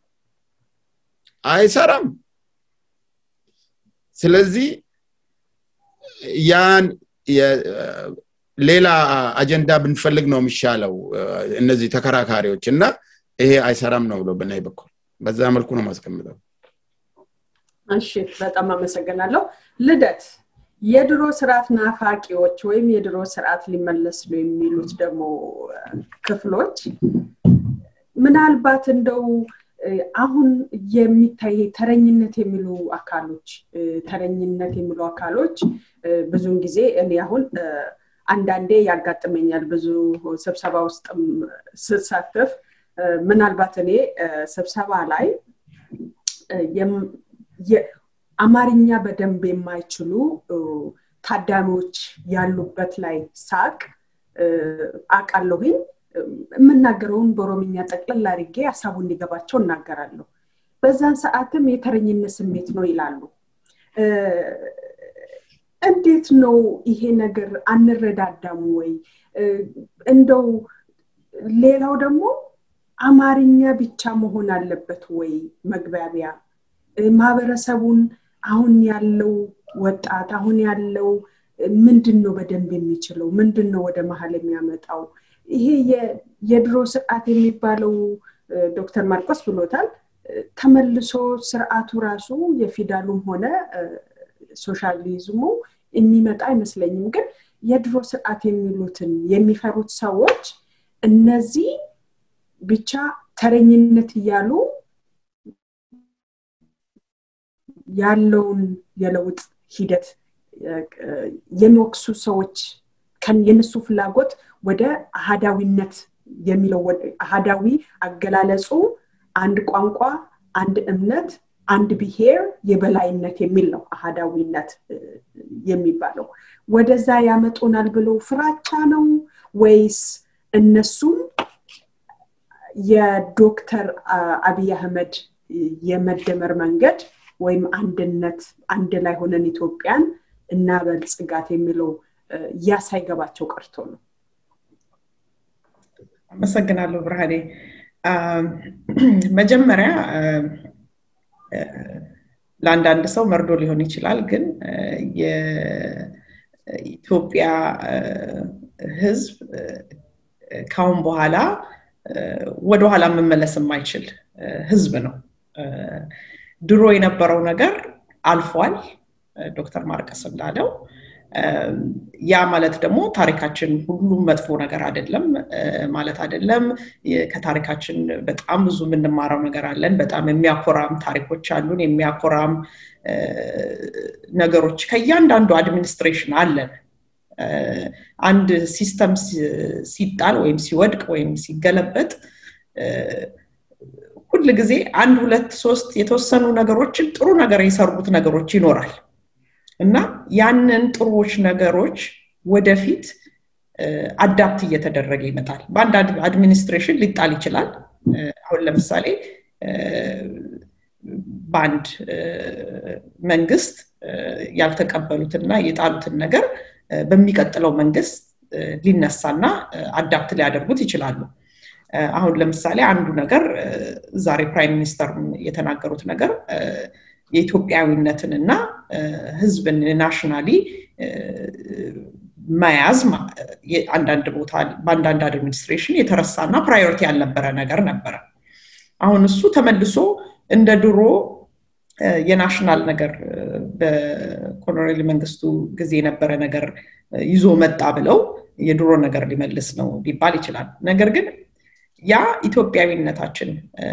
አይሰራም ስለዚህ ያን ሌላ አጀንዳ ብንፈልግ ነው የሚሻለው እነዚህ ተከራካሪዎች እና ይሄ አይሰራም ነው ብሎ በናይ በኩል በዛ መልኩ ነው ማስቀምጠው እሺ በጣም አመሰግናለሁ ልደት የድሮ ስርዓት ናፋቂዎች ወይም የድሮ ስርዓት ሊመለስ ነው የሚሉት ደግሞ ክፍሎች ምናልባት እንደው አሁን የሚታይ ተረኝነት የሚሉ አካሎች ተረኝነት የሚሉ አካሎች ብዙውን ጊዜ እኔ አሁን አንዳንዴ ያጋጥመኛል ብዙ ስብሰባ ውስጥ ስሳተፍ ምናልባት እኔ ስብሰባ ላይ አማርኛ በደንብ የማይችሉ ታዳሚዎች ያሉበት ላይ ሳቅ አቃለሁኝ የምናገረውን በኦሮምኛ ጠቅለል አድርጌ ሀሳቡ እንዲገባቸው እናገራለሁ በዛን ሰዓትም የተረኝነት ስሜት ነው ይላሉ እንዴት ነው ይሄ ነገር አንረዳዳም ወይ እንደው ሌላው ደግሞ አማርኛ ብቻ መሆን አለበት ወይ መግባቢያ ማህበረሰቡን አሁን ያለው ወጣት አሁን ያለው ምንድን ነው በደንብ የሚችለው ምንድን ነው ወደ መሀል የሚያመጣው ይሄ የድሮ ስርዓት የሚባለው ዶክተር ማርቆስ ብሎታል ተመልሶ ስርዓቱ ራሱ የፊዳሉም ሆነ ሶሻሊዝሙ የሚመጣ አይመስለኝም ግን የድሮ ስርዓት የሚሉትን የሚፈሩት ሰዎች እነዚህ ብቻ ተረኝነት እያሉ ያለውን የለውጥ ሂደት የሚወቅሱ ሰዎች የነሱ ፍላጎት ወደ አሃዳዊነት የሚለው አሃዳዊ አገላለጹ አንድ ቋንቋ አንድ እምነት አንድ ብሄር የበላይነት የሚል ነው አሃዳዊነት የሚባለው ወደዛ ያመጡናል ብለው ፍራቻ ነው ወይስ እነሱም የዶክተር አብይ አህመድ የመደመር መንገድ ወይም አንድነት አንድ ላይ ሆነን ኢትዮጵያን እናበልጽጋት የሚለው ያ ሳይገባቸው ቀርቶ ነው አመሰግናለሁ ብርሃኔ መጀመሪያ ለአንዳንድ ሰው መርዶ ሊሆን ይችላል ግን የኢትዮጵያ ህዝብ ካሁን በኋላ ወደኋላ መመለስ የማይችል ህዝብ ነው ድሮ የነበረው ነገር አልፏል ዶክተር ማርቀስ እንዳለው ያ ማለት ደግሞ ታሪካችን ሁሉም መጥፎ ነገር አይደለም ማለት አይደለም ከታሪካችን በጣም ብዙ የምንማረው ነገር አለን በጣም የሚያኮራም ታሪኮች አሉን የሚያኮራም ነገሮች ከእያንዳንዱ አድሚኒስትሬሽን አለን አንድ ሲስተም ሲጣል ወይም ሲወድቅ ወይም ሲገለበጥ ሁል ጊዜ አንድ ሁለት ሶስት የተወሰኑ ነገሮችን ጥሩ ነገር የሰሩት ነገሮች ይኖራል እና ያንን ጥሩዎች ነገሮች ወደፊት አዳፕት እየተደረገ ይመጣል በአንድ አድሚኒስትሬሽን ሊጣል ይችላል አሁን ለምሳሌ በአንድ መንግስት ያልተቀበሉትና የጣሉትን ነገር በሚቀጥለው መንግስት ሊነሳና አዳፕት ሊያደርጉት ይችላሉ አሁን ለምሳሌ አንዱ ነገር ዛሬ ፕራይም ሚኒስተር የተናገሩት ነገር የኢትዮጵያዊነትን እና ህዝብን ናሽናሊ መያዝ አንዳንድ ቦታ በአንዳንድ አድሚኒስትሬሽን የተረሳና ፕራዮሪቲ ያልነበረ ነገር ነበረ አሁን እሱ ተመልሶ እንደ ድሮ የናሽናል ነገር በኮሎኔል መንግስቱ ጊዜ የነበረ ነገር ይዞ መጣ ብለው የድሮ ነገር ሊመልስ ነው ሊባል ይችላል ነገር ግን ያ ኢትዮጵያዊነታችን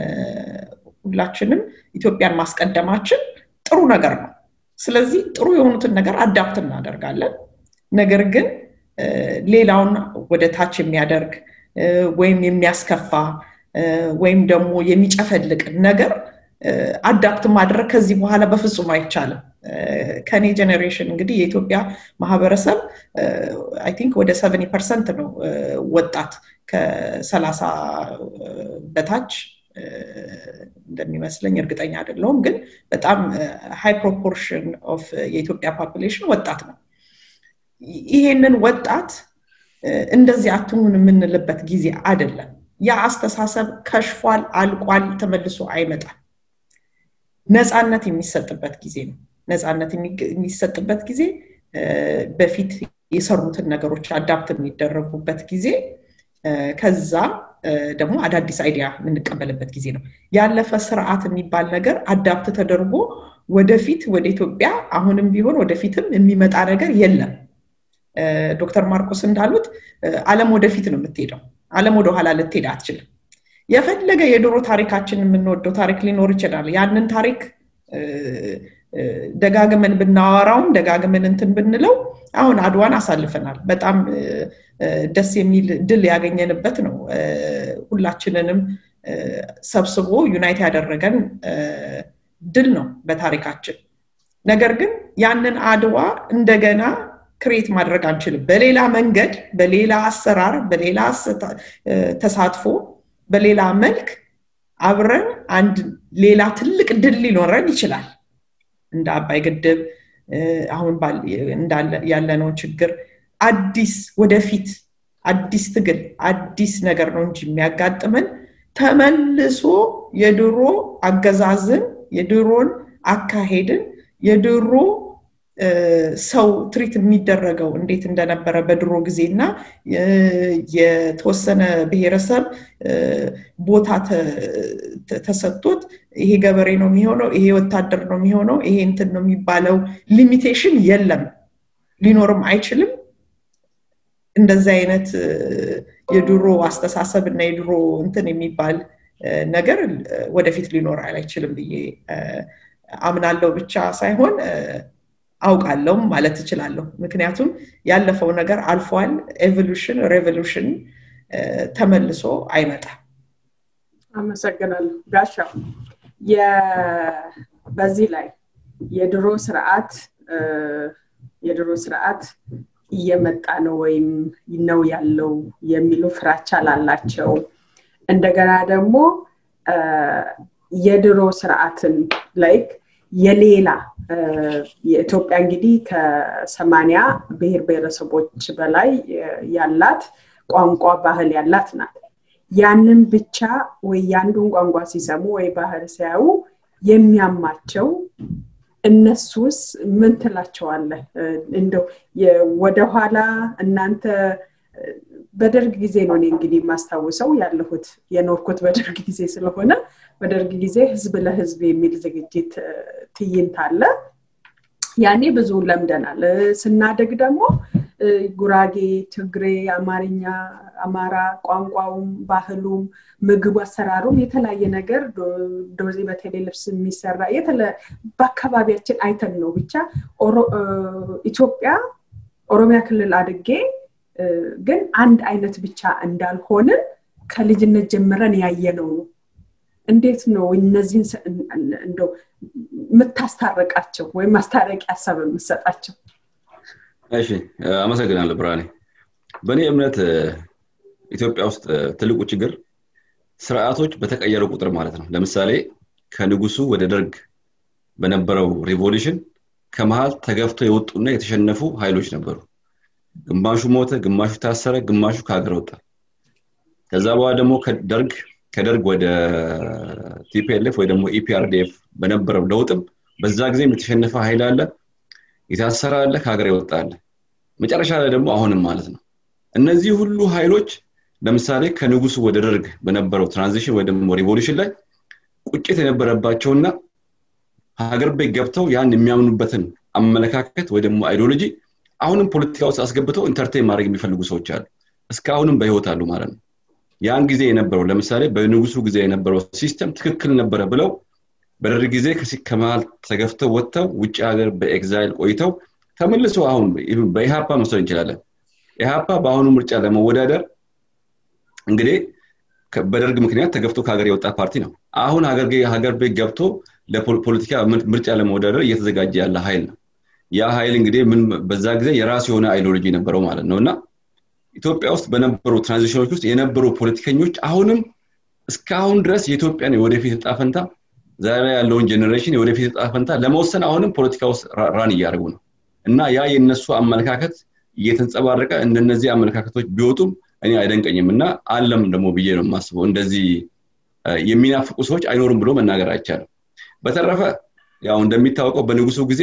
ሁላችንም ኢትዮጵያን ማስቀደማችን ጥሩ ነገር ነው ስለዚህ ጥሩ የሆኑትን ነገር አዳፕት እናደርጋለን ነገር ግን ሌላውን ወደ ታች የሚያደርግ ወይም የሚያስከፋ ወይም ደግሞ የሚጨፈልቅ ነገር አዳፕት ማድረግ ከዚህ በኋላ በፍጹም አይቻልም ከኔ ጀኔሬሽን እንግዲህ የኢትዮጵያ ማህበረሰብ አይ ቲንክ ወደ ሰቨኒ ፐርሰንት ነው ወጣት ከሰላሳ በታች እንደሚመስለኝ እርግጠኛ አይደለውም ግን በጣም ሃይ ፕሮፖርሽን ኦፍ የኢትዮጵያ ፖፕሌሽን ወጣት ነው ይሄንን ወጣት እንደዚህ አትሁን የምንልበት ጊዜ አይደለም ያ አስተሳሰብ ከሽፏል አልቋል ተመልሶ አይመጣም ነፃነት የሚሰጥበት ጊዜ ነው ነፃነት የሚሰጥበት ጊዜ በፊት የሰሩትን ነገሮች አዳፕት የሚደረጉበት ጊዜ ከዛ ደግሞ አዳዲስ አይዲያ የምንቀበልበት ጊዜ ነው ያለፈ ስርዓት የሚባል ነገር አዳፕት ተደርጎ ወደፊት ወደ ኢትዮጵያ አሁንም ቢሆን ወደፊትም የሚመጣ ነገር የለም ዶክተር ማርቆስ እንዳሉት አለም ወደፊት ነው የምትሄደው አለም ወደኋላ ልትሄድ አትችልም የፈለገ የድሮ ታሪካችን የምንወደው ታሪክ ሊኖር ይችላል ያንን ታሪክ ደጋግመን ብናወራውም ደጋግመን እንትን ብንለው አሁን አድዋን አሳልፈናል በጣም ደስ የሚል ድል ያገኘንበት ነው ሁላችንንም ሰብስቦ ዩናይት ያደረገን ድል ነው በታሪካችን ነገር ግን ያንን አድዋ እንደገና ክሬት ማድረግ አንችልም በሌላ መንገድ በሌላ አሰራር በሌላ ተሳትፎ በሌላ መልክ አብረን አንድ ሌላ ትልቅ ድል ሊኖረን ይችላል እንደ አባይ ግድብ አሁን ያለነውን ችግር አዲስ ወደፊት አዲስ ትግል አዲስ ነገር ነው እንጂ የሚያጋጥመን ተመልሶ የድሮ አገዛዝን የድሮን አካሄድን የድሮ ሰው ትሪት የሚደረገው እንዴት እንደነበረ በድሮ ጊዜ እና የተወሰነ ብሔረሰብ ቦታ ተሰጥቶት ይሄ ገበሬ ነው የሚሆነው ይሄ ወታደር ነው የሚሆነው ይሄ እንትን ነው የሚባለው ሊሚቴሽን የለም ሊኖርም አይችልም እንደዚህ አይነት የድሮ አስተሳሰብ እና የድሮ እንትን የሚባል ነገር ወደፊት ሊኖር አይችልም ብዬ አምናለው ብቻ ሳይሆን አውቃለሁም ማለት እችላለሁ ምክንያቱም ያለፈው ነገር አልፏል ኤቮሉሽን ሬቮሉሽን ተመልሶ አይመጣም አመሰግናለሁ ጋሻው በዚህ ላይ የድሮ ስርዓት የድሮ ስርዓት እየመጣ ነው ወይም ነው ያለው የሚሉ ፍራቻ ላላቸው እንደገና ደግሞ የድሮ ስርዓትን ላይክ የሌላ የኢትዮጵያ እንግዲህ ከሰማንያ ብሔር ብሔረሰቦች በላይ ያላት ቋንቋ ባህል ያላት ናት ያንን ብቻ ወይ የአንዱን ቋንቋ ሲሰሙ ወይ ባህል ሲያዩ የሚያማቸው እነሱስ ምን ትላቸዋለህ እንደው ወደኋላ እናንተ በደርግ ጊዜ ነው እኔ እንግዲህ የማስታውሰው ያለሁት የኖርኩት በደርግ ጊዜ ስለሆነ በደርግ ጊዜ ህዝብ ለህዝብ የሚል ዝግጅት ትይንት አለ ያኔ ብዙ ለምደናል ስናደግ ደግሞ ጉራጌ ትግሬ አማርኛ አማራ ቋንቋውም ባህሉም ምግብ አሰራሩም የተለያየ ነገር ዶርዜ በቴሌ ልብስ የሚሰራ በአካባቢያችን አይተን ነው ብቻ ኢትዮጵያ ኦሮሚያ ክልል አድጌ ግን አንድ አይነት ብቻ እንዳልሆንን ከልጅነት ጀምረን ያየነው ነው እንዴት ነው እነዚህን እንደው የምታስታረቃቸው ወይም ማስታረቂ ሀሳብ የምሰጣቸው እሺ አመሰግናለሁ ብርሃኔ በእኔ እምነት ኢትዮጵያ ውስጥ ትልቁ ችግር ስርዓቶች በተቀየሩ ቁጥር ማለት ነው ለምሳሌ ከንጉሱ ወደ ደርግ በነበረው ሪቮሉሽን ከመሀል ተገፍቶ የወጡና የተሸነፉ ኃይሎች ነበሩ ግማሹ ሞተ ግማሹ ታሰረ ግማሹ ከሀገር ወጣ ከዛ በኋላ ደግሞ ከደርግ ከደርግ ወደ ቲፒኤልኤፍ ወይ ደግሞ ኢፒአርዲኤፍ በነበረው ለውጥም በዛ ጊዜም የተሸነፈ ኃይል አለ የታሰረ አለ ከሀገር የወጣ አለ መጨረሻ ላይ ደግሞ አሁንም ማለት ነው እነዚህ ሁሉ ኃይሎች ለምሳሌ ከንጉሱ ወደ ደርግ በነበረው ትራንዚሽን ወይ ደግሞ ሪቮሉሽን ላይ ቁጭት የነበረባቸውና ሀገር ቤት ገብተው ያን የሚያምኑበትን አመለካከት ወይ ደግሞ አይዲዮሎጂ አሁንም ፖለቲካ ውስጥ አስገብተው ኢንተርቴን ማድረግ የሚፈልጉ ሰዎች አሉ እስካሁንም በህይወት አሉ ማለት ነው ያን ጊዜ የነበረው ለምሳሌ በንጉሱ ጊዜ የነበረው ሲስተም ትክክል ነበረ ብለው በደርግ ጊዜ ከመሀል ተገፍተው ወጥተው ውጭ ሀገር በኤግዛይል ቆይተው ተመልሶ አሁን በኢሃፓ መስሎ እንችላለን ኢሃፓ በአሁኑ ምርጫ ለመወዳደር እንግዲህ በደርግ ምክንያት ተገፍቶ ከሀገር የወጣ ፓርቲ ነው አሁን ሀገር ቤት ገብቶ ለፖለቲካ ምርጫ ለመወዳደር እየተዘጋጀ ያለ ሀይል ነው ያ ሀይል እንግዲህ ምን በዛ ጊዜ የራሱ የሆነ አይዲዮሎጂ ነበረው ማለት ነው እና ኢትዮጵያ ውስጥ በነበሩ ትራንዚሽኖች ውስጥ የነበሩ ፖለቲከኞች አሁንም እስካሁን ድረስ የኢትዮጵያን የወደፊት እጣ ፈንታ ዛሬ ያለውን ጀኔሬሽን የወደፊት እጣ ፈንታ ለመወሰን አሁንም ፖለቲካ ውስጥ ራን እያደረጉ ነው እና ያ የነሱ አመለካከት እየተንጸባረቀ እንደነዚህ አመለካከቶች ቢወጡም እኔ አይደንቀኝም እና አለም ደግሞ ብዬ ነው የማስበው እንደዚህ የሚናፍቁ ሰዎች አይኖሩም ብሎ መናገር አይቻልም በተረፈ ያው እንደሚታወቀው በንጉሱ ጊዜ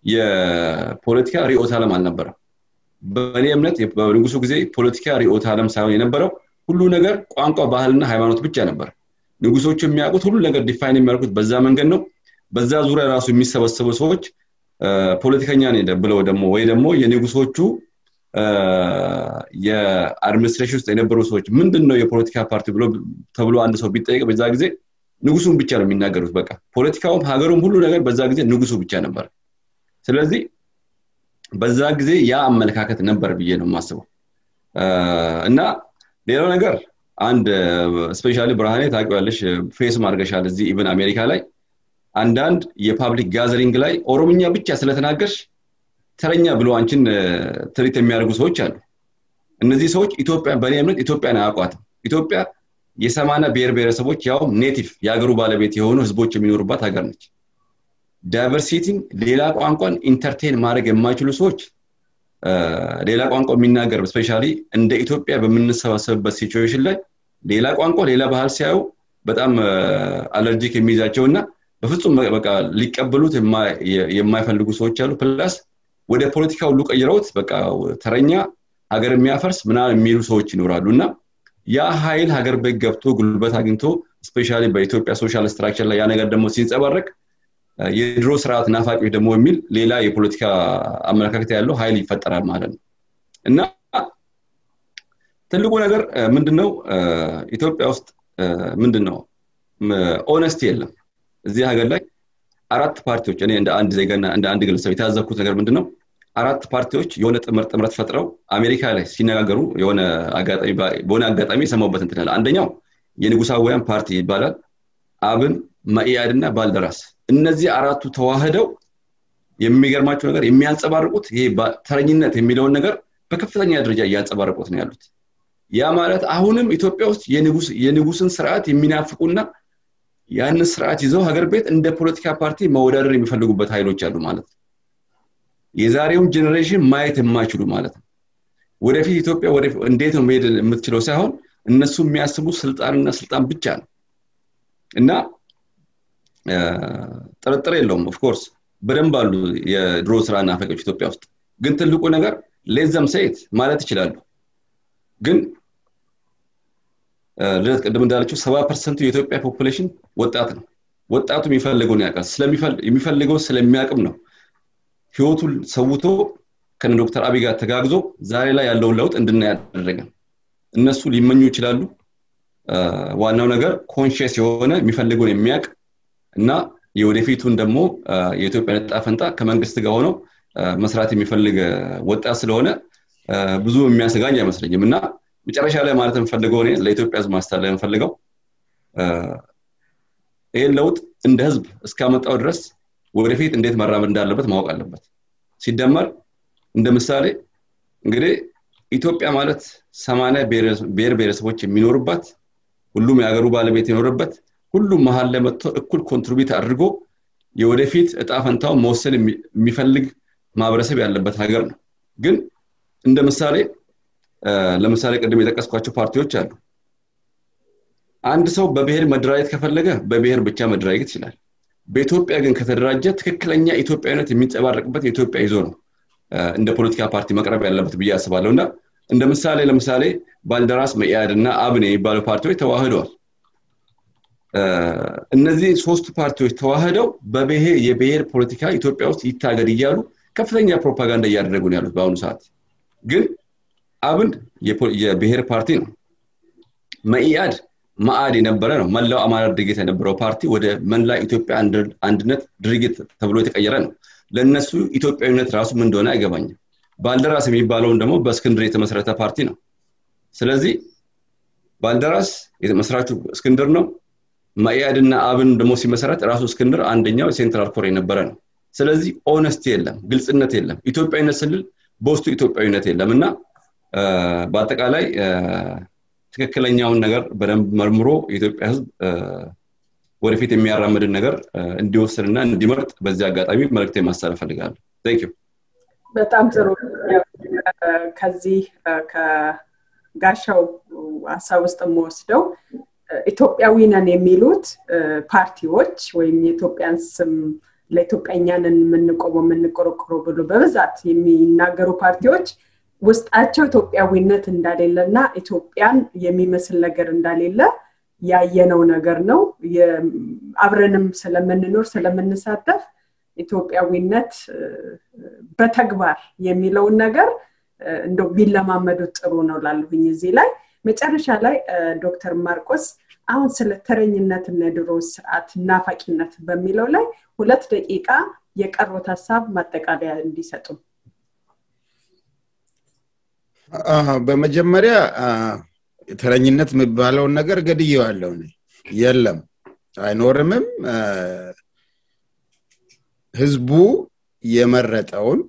የፖለቲካ ሪኦት አለም አልነበረም በእኔ እምነት በንጉሱ ጊዜ ፖለቲካ ሪኦት አለም ሳይሆን የነበረው ሁሉ ነገር ቋንቋ ባህልና ሃይማኖት ብቻ ነበር ንጉሶቹ የሚያውቁት ሁሉ ነገር ዲፋይን የሚያደርጉት በዛ መንገድ ነው በዛ ዙሪያ ራሱ የሚሰበሰቡ ሰዎች ፖለቲከኛ ብለው ደግሞ ወይ ደግሞ የንጉሶቹ የአድሚኒስትሬሽን ውስጥ የነበሩ ሰዎች ምንድን ነው የፖለቲካ ፓርቲ ብሎ ተብሎ አንድ ሰው ቢጠየቅ በዛ ጊዜ ንጉሱን ብቻ ነው የሚናገሩት በቃ ፖለቲካውም ሀገሩም ሁሉ ነገር በዛ ጊዜ ንጉሱ ብቻ ነበር ስለዚህ በዛ ጊዜ ያ አመለካከት ነበር ብዬ ነው የማስበው እና ሌላው ነገር አንድ ስፔሻሊ ብርሃኔ ታውቂዋለሽ ፌስ ማድረገሻል እዚህ ኢቨን አሜሪካ ላይ አንዳንድ የፓብሊክ ጋዘሪንግ ላይ ኦሮምኛ ብቻ ስለተናገርሽ ተረኛ ብሎ አንቺን ትሪት የሚያደርጉ ሰዎች አሉ እነዚህ ሰዎች ኢትዮጵያ በእኔ እምነት ኢትዮጵያን አያውቋትም ኢትዮጵያ የሰማና ብሔር ብሔረሰቦች ያው ኔቲቭ የሀገሩ ባለቤት የሆኑ ህዝቦች የሚኖሩባት ሀገር ነች ዳይቨርሲቲን ሌላ ቋንቋን ኢንተርቴን ማድረግ የማይችሉ ሰዎች ሌላ ቋንቋ የሚናገር ስፔሻሊ እንደ ኢትዮጵያ በምንሰባሰብበት ሲቹዌሽን ላይ ሌላ ቋንቋ ሌላ ባህል ሲያዩ በጣም አለርጂክ የሚይዛቸው እና በፍጹም በቃ ሊቀበሉት የማይፈልጉ ሰዎች አሉ ፕላስ ወደ ፖለቲካ ሁሉ ቀይረውት በቃ ተረኛ ሀገር የሚያፈርስ ምናምን የሚሉ ሰዎች ይኖራሉ እና ያ ሀይል ሀገር ቤት ገብቶ ጉልበት አግኝቶ ስፔሻሊ በኢትዮጵያ ሶሻል ስትራክቸር ላይ ያ ነገር ደግሞ ሲንጸባረቅ የድሮ ስርዓት ናፋቂዎች ደግሞ የሚል ሌላ የፖለቲካ አመለካከት ያለው ሀይል ይፈጠራል ማለት ነው እና ትልቁ ነገር ምንድነው ኢትዮጵያ ውስጥ ምንድን ነው ኦነስቲ የለም እዚህ ሀገር ላይ አራት ፓርቲዎች እኔ እንደ አንድ ዜጋና እንደ አንድ ግለሰብ የታዘብኩት ነገር ምንድን ነው አራት ፓርቲዎች የሆነ ጥምረት ጥምረት ፈጥረው አሜሪካ ላይ ሲነጋገሩ የሆነ በሆነ አጋጣሚ የሰማውበት እንትናል አንደኛው የንጉሳውያን ፓርቲ ይባላል አብን መኢአድ እና ባልደራስ እነዚህ አራቱ ተዋህደው የሚገርማቸው ነገር የሚያንጸባርቁት ይሄ ተረኝነት የሚለውን ነገር በከፍተኛ ደረጃ እያንጸባረቁት ነው ያሉት ያ ማለት አሁንም ኢትዮጵያ ውስጥ የንጉስን ስርዓት የሚናፍቁና ያንን ስርዓት ይዘው ሀገር ቤት እንደ ፖለቲካ ፓርቲ መወዳደር የሚፈልጉበት ኃይሎች አሉ ማለት ነው የዛሬውን ጄኔሬሽን ማየት የማይችሉ ማለት ነው ወደፊት ኢትዮጵያ እንዴት ነው መሄድ የምትችለው ሳይሆን እነሱ የሚያስቡ ስልጣንና ስልጣን ብቻ ነው እና ጥርጥር የለውም ኦፍኮርስ በደንብ አሉ የድሮ ስራ ናፈቆች ኢትዮጵያ ውስጥ ግን ትልቁ ነገር ሌዘም ሴት ማለት ይችላሉ ግን ልደት ቅድም እንዳለችው ሰባ ፐርሰንቱ የኢትዮጵያ ፖፑሌሽን ወጣት ነው ወጣቱ የሚፈልገውን ያውቃል የሚፈልገው ስለሚያቅም ነው ህይወቱን ሰውቶ ከነ ዶክተር አብይ ጋር ተጋግዞ ዛሬ ላይ ያለውን ለውጥ እንድናይ ያደረገን እነሱ ሊመኙ ይችላሉ ዋናው ነገር ኮንሽስ የሆነ የሚፈልገውን የሚያውቅ እና የወደፊቱን ደግሞ የኢትዮጵያ ነጣ ፈንታ ከመንግስት ጋር ሆነው መስራት የሚፈልግ ወጣት ስለሆነ ብዙ የሚያሰጋኝ አይመስለኝም እና መጨረሻ ላይ ማለት የምፈልገው እኔ ለኢትዮጵያ ህዝብ ማስታለ የምፈልገው ይህን ለውጥ እንደ ህዝብ እስካመጣው ድረስ ወደፊት እንዴት መራመድ እንዳለበት ማወቅ አለበት ሲደመር እንደ ምሳሌ እንግዲህ ኢትዮጵያ ማለት ሰማንያ ብሔር ብሔረሰቦች የሚኖሩባት ሁሉም የሀገሩ ባለቤት የኖርበት ሁሉም መሀል ላይ መጥቶ እኩል ኮንትሪቢዩት አድርጎ የወደፊት እጣ ፈንታውን መወሰን የሚፈልግ ማህበረሰብ ያለበት ሀገር ነው ግን እንደ ምሳሌ ለምሳሌ ቅድም የጠቀስኳቸው ፓርቲዎች አሉ አንድ ሰው በብሔር መደራጀት ከፈለገ በብሔር ብቻ መደራጀት ይችላል በኢትዮጵያ ግን ከተደራጀ ትክክለኛ ኢትዮጵያዊነት የሚንጸባረቅበት የኢትዮጵያ ይዞ ነው እንደ ፖለቲካ ፓርቲ መቅረብ ያለበት ብዬ አስባለሁ እና እንደ ምሳሌ ለምሳሌ ባልደራስ መኢአድ እና አብን የሚባሉ ፓርቲዎች ተዋህደዋል እነዚህ ሶስቱ ፓርቲዎች ተዋህደው በብሔር የብሔር ፖለቲካ ኢትዮጵያ ውስጥ ይታገድ እያሉ ከፍተኛ ፕሮፓጋንዳ እያደረጉ ነው ያሉት በአሁኑ ሰዓት ግን አብን የብሔር ፓርቲ ነው መኢአድ ማአድ የነበረ ነው መላው አማራ ድርጊት የነበረው ፓርቲ ወደ መላ ኢትዮጵያ አንድነት ድርጊት ተብሎ የተቀየረ ነው ለእነሱ ኢትዮጵያዊነት ራሱ ምን እንደሆነ አይገባኝም ባልደራስ የሚባለውን ደግሞ በእስክንድር የተመሰረተ ፓርቲ ነው ስለዚህ ባልደራስ መስራቹ እስክንድር ነው መኢአድና አብን ደግሞ ሲመሰረት ራሱ እስክንድር አንደኛው ሴንትራል ኮር የነበረ ነው ስለዚህ ኦነስቲ የለም ግልጽነት የለም ኢትዮጵያዊነት ስንል በውስጡ ኢትዮጵያዊነት የለም እና በአጠቃላይ ትክክለኛውን ነገር በደንብ መርምሮ የኢትዮጵያ ህዝብ ወደፊት የሚያራምድን ነገር እንዲወስንና እንዲመርጥ በዚህ አጋጣሚ መልክት ማሳለፍ ፈልጋለሁ ቴንክ በጣም ጥሩ ከዚህ ከጋሻው ሀሳብ ውስጥ የምወስደው ኢትዮጵያዊ ነን የሚሉት ፓርቲዎች ወይም የኢትዮጵያን ስም ለኢትዮጵያኛንን የምንቆመው የምንቆረቆረው ብሎ በብዛት የሚናገሩ ፓርቲዎች ውስጣቸው ኢትዮጵያዊነት እንደሌለ እና ኢትዮጵያን የሚመስል ነገር እንደሌለ ያየነው ነገር ነው አብረንም ስለምንኖር ስለምንሳተፍ ኢትዮጵያዊነት በተግባር የሚለውን ነገር እንደ ቢለማመዱት ጥሩ ነው ላለሁኝ እዚህ ላይ መጨረሻ ላይ ዶክተር ማርቆስ አሁን ስለ ተረኝነትና የድሮ ስርዓት ናፋቂነት በሚለው ላይ ሁለት ደቂቃ የቀሩት ሀሳብ ማጠቃለያ እንዲሰጡ በመጀመሪያ ተረኝነት የሚባለውን ነገር ገድየዋለሁ የለም አይኖርምም ህዝቡ የመረጠውን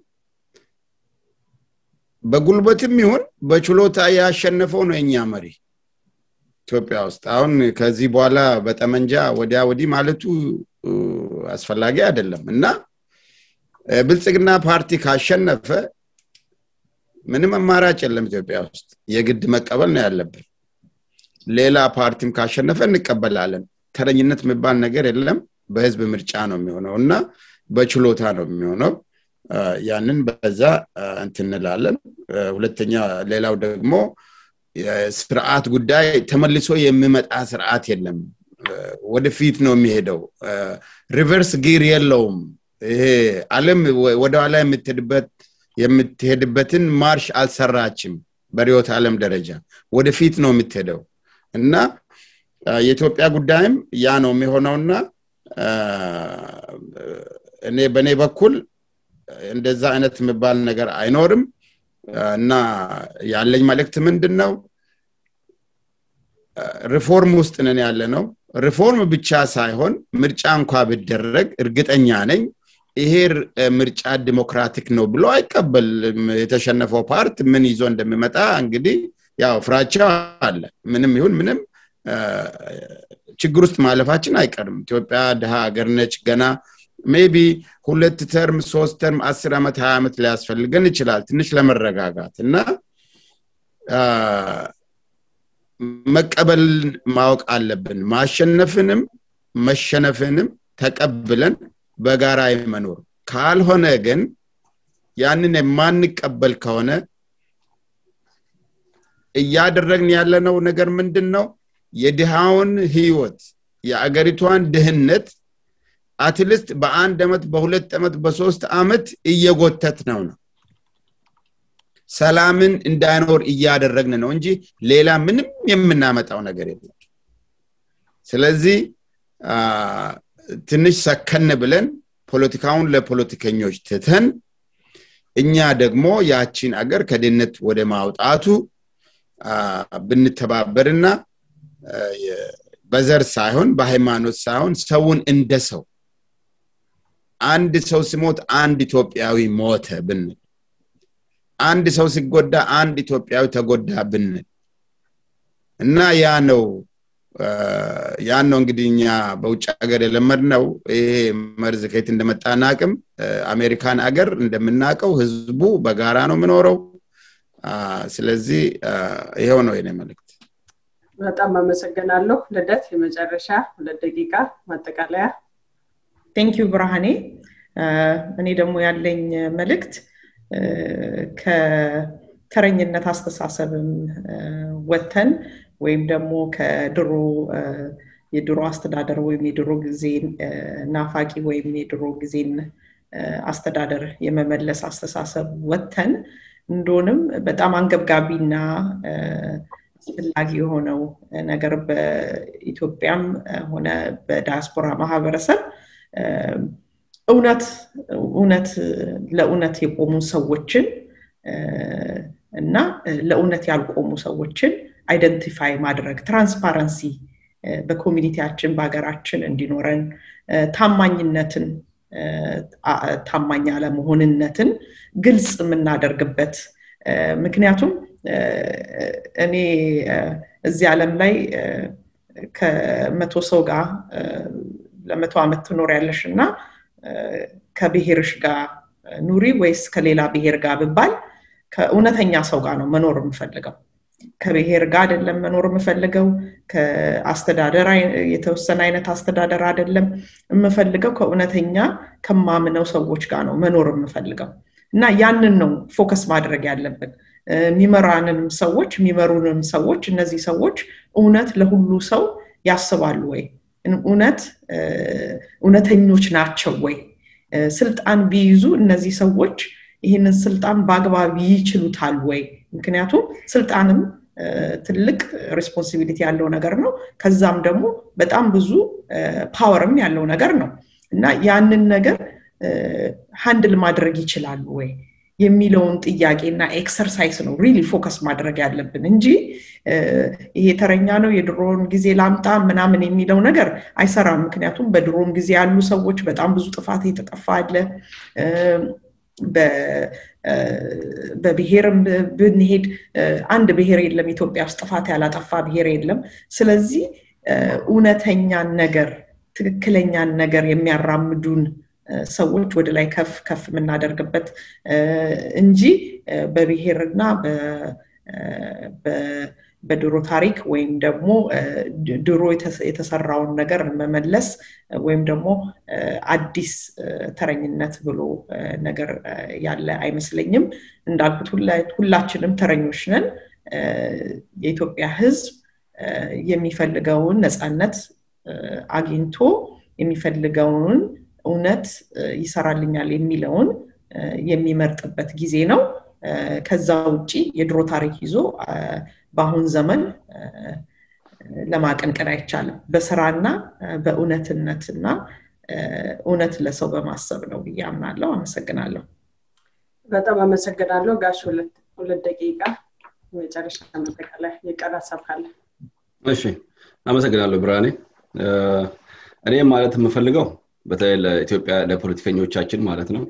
በጉልበትም ይሁን በችሎታ ያሸነፈው ነው የኛ መሪ ኢትዮጵያ ውስጥ አሁን ከዚህ በኋላ በጠመንጃ ወዲያ ወዲህ ማለቱ አስፈላጊ አይደለም እና ብልጽግና ፓርቲ ካሸነፈ ምንም አማራጭ የለም ኢትዮጵያ ውስጥ የግድ መቀበል ነው ያለብን ሌላ ፓርቲም ካሸነፈ እንቀበላለን ተረኝነት የሚባል ነገር የለም በህዝብ ምርጫ ነው የሚሆነው እና በችሎታ ነው የሚሆነው ያንን በዛ እንትንላለን ሁለተኛ ሌላው ደግሞ ስርዓት ጉዳይ ተመልሶ የሚመጣ ስርዓት የለም ወደፊት ነው የሚሄደው ሪቨርስ ጊር የለውም ይሄ አለም ወደኋላ የምትሄድበት የምትሄድበትን ማርሽ አልሰራችም በሪዮት ዓለም ደረጃ ወደፊት ነው የምትሄደው እና የኢትዮጵያ ጉዳይም ያ ነው የሚሆነውና እኔ በእኔ በኩል እንደዛ አይነት የሚባል ነገር አይኖርም እና ያለኝ መልእክት ምንድን ነው ሪፎርም ውስጥ ነን ያለ ነው ሪፎርም ብቻ ሳይሆን ምርጫ እንኳ ብደረግ እርግጠኛ ነኝ ይሄ ምርጫ ዲሞክራቲክ ነው ብሎ አይቀበልም የተሸነፈው ፓርት ምን ይዞ እንደሚመጣ እንግዲህ ያው ፍራቻ አለ ምንም ይሁን ምንም ችግር ውስጥ ማለፋችን አይቀርም ኢትዮጵያ ድሃ ሀገር ነች ገና ሜቢ ሁለት ተርም ሶስት ተርም አስር ዓመት ሀያ ዓመት ሊያስፈልገን ይችላል ትንሽ ለመረጋጋት እና መቀበል ማወቅ አለብን ማሸነፍንም መሸነፍንም ተቀብለን በጋራ መኖር ካልሆነ ግን ያንን የማንቀበል ከሆነ እያደረግን ያለነው ነገር ምንድን ነው የድሃውን ህይወት የአገሪቷን ድህነት አትልስት በአንድ ዓመት በሁለት ዓመት በሶስት ዓመት እየጎተት ነው ነው ሰላምን እንዳይኖር እያደረግን ነው እንጂ ሌላ ምንም የምናመጣው ነገር የለም ስለዚህ ትንሽ ሰከን ብለን ፖለቲካውን ለፖለቲከኞች ትተን እኛ ደግሞ ያቺን አገር ከድህነት ወደ ማውጣቱ ብንተባበርና በዘር ሳይሆን በሃይማኖት ሳይሆን ሰውን እንደ ሰው አንድ ሰው ሲሞት አንድ ኢትዮጵያዊ ሞተ ብንል አንድ ሰው ሲጎዳ አንድ ኢትዮጵያዊ ተጎዳ ብንል እና ያ ነው ያን ነው እንግዲህ እኛ በውጭ ሀገር የለመድ ነው ይሄ መርዝ ከየት እንደመጣ ናቅም አሜሪካን አገር እንደምናውቀው ህዝቡ በጋራ ነው የምኖረው ስለዚህ ይኸው ነው የኔ መልእክት በጣም አመሰግናለሁ ልደት የመጨረሻ ሁለት ደቂቃ ማጠቃለያ ቴንኪዩ ብርሃኔ እኔ ደግሞ ያለኝ መልእክት ከተረኝነት አስተሳሰብም ወተን ወይም ደግሞ ከድሮ የድሮ አስተዳደር ወይም የድሮ ጊዜ ናፋቂ ወይም የድሮ ጊዜን አስተዳደር የመመለስ አስተሳሰብ ወተን እንደሆንም በጣም አንገብጋቢና አስፈላጊ የሆነው ነገር በኢትዮጵያም ሆነ በዳያስፖራ ማህበረሰብ እውነት እውነት ለእውነት የቆሙ ሰዎችን እና ለእውነት ያልቆሙ ሰዎችን አይደንቲፋይ ማድረግ ትራንስፓረንሲ በኮሚኒቲያችን በሀገራችን እንዲኖረን ታማኝነትን ታማኝ አለመሆንነትን ግልጽ የምናደርግበት ምክንያቱም እኔ እዚህ ዓለም ላይ ከመቶ ሰው ጋር ለመቶ ዓመት ትኖር ያለሽ እና ከብሔርሽ ጋር ኑሪ ወይስ ከሌላ ብሔር ጋር ብባል ከእውነተኛ ሰው ጋር ነው መኖር የምፈልገው ከብሔር ጋር አይደለም መኖር የምፈልገው ከአስተዳደር የተወሰነ አይነት አስተዳደር አይደለም የምፈልገው ከእውነተኛ ከማምነው ሰዎች ጋር ነው መኖር የምፈልገው እና ያንን ነው ፎከስ ማድረግ ያለብን የሚመራንንም ሰዎች የሚመሩንም ሰዎች እነዚህ ሰዎች እውነት ለሁሉ ሰው ያስባሉ ወይ እውነት እውነተኞች ናቸው ወይ ስልጣን ቢይዙ እነዚህ ሰዎች ይህንን ስልጣን በአግባብ ይችሉታል ወይ ምክንያቱም ስልጣንም ትልቅ ሬስፖንሲቢሊቲ ያለው ነገር ነው ከዛም ደግሞ በጣም ብዙ ፓወርም ያለው ነገር ነው እና ያንን ነገር ሃንድል ማድረግ ይችላሉ ወይ የሚለውን ጥያቄና ኤክሰርሳይስ ነው ሪሊ ፎከስ ማድረግ ያለብን እንጂ ይሄ ተረኛ ነው የድሮን ጊዜ ላምጣ ምናምን የሚለው ነገር አይሰራም ምክንያቱም በድሮም ጊዜ ያሉ ሰዎች በጣም ብዙ ጥፋት የተጠፋ አለ በብሔርም ብንሄድ አንድ ብሔር የለም ኢትዮጵያ ውስጥ ጥፋት ያላጠፋ ብሔር የለም ስለዚህ እውነተኛን ነገር ትክክለኛን ነገር የሚያራምዱን ሰዎች ወደ ላይ ከፍ ከፍ የምናደርግበት እንጂ በብሔርና በድሮ ታሪክ ወይም ደግሞ ድሮ የተሰራውን ነገር መመለስ ወይም ደግሞ አዲስ ተረኝነት ብሎ ነገር ያለ አይመስለኝም እንዳልኩት ሁላችንም ተረኞች ነን የኢትዮጵያ ህዝብ የሚፈልገውን ነፃነት አግኝቶ የሚፈልገውን እውነት ይሰራልኛል የሚለውን የሚመርጥበት ጊዜ ነው ከዛ ውጭ የድሮ ታሪክ ይዞ በአሁን ዘመን ለማቀንቀን አይቻልም በስራና በእውነትነትና እውነት ለሰው በማሰብ ነው ብዬ አምናለሁ አመሰግናለሁ በጣም አመሰግናለሁ ጋሽ ሁለት ደቂቃ መጨረሻ መጠቃላይ የቀር ሀሳብ ካለ እሺ አመሰግናለሁ ብርሃኔ እኔ ማለት የምፈልገው በተለይ ለኢትዮጵያ ለፖለቲከኞቻችን ማለት ነው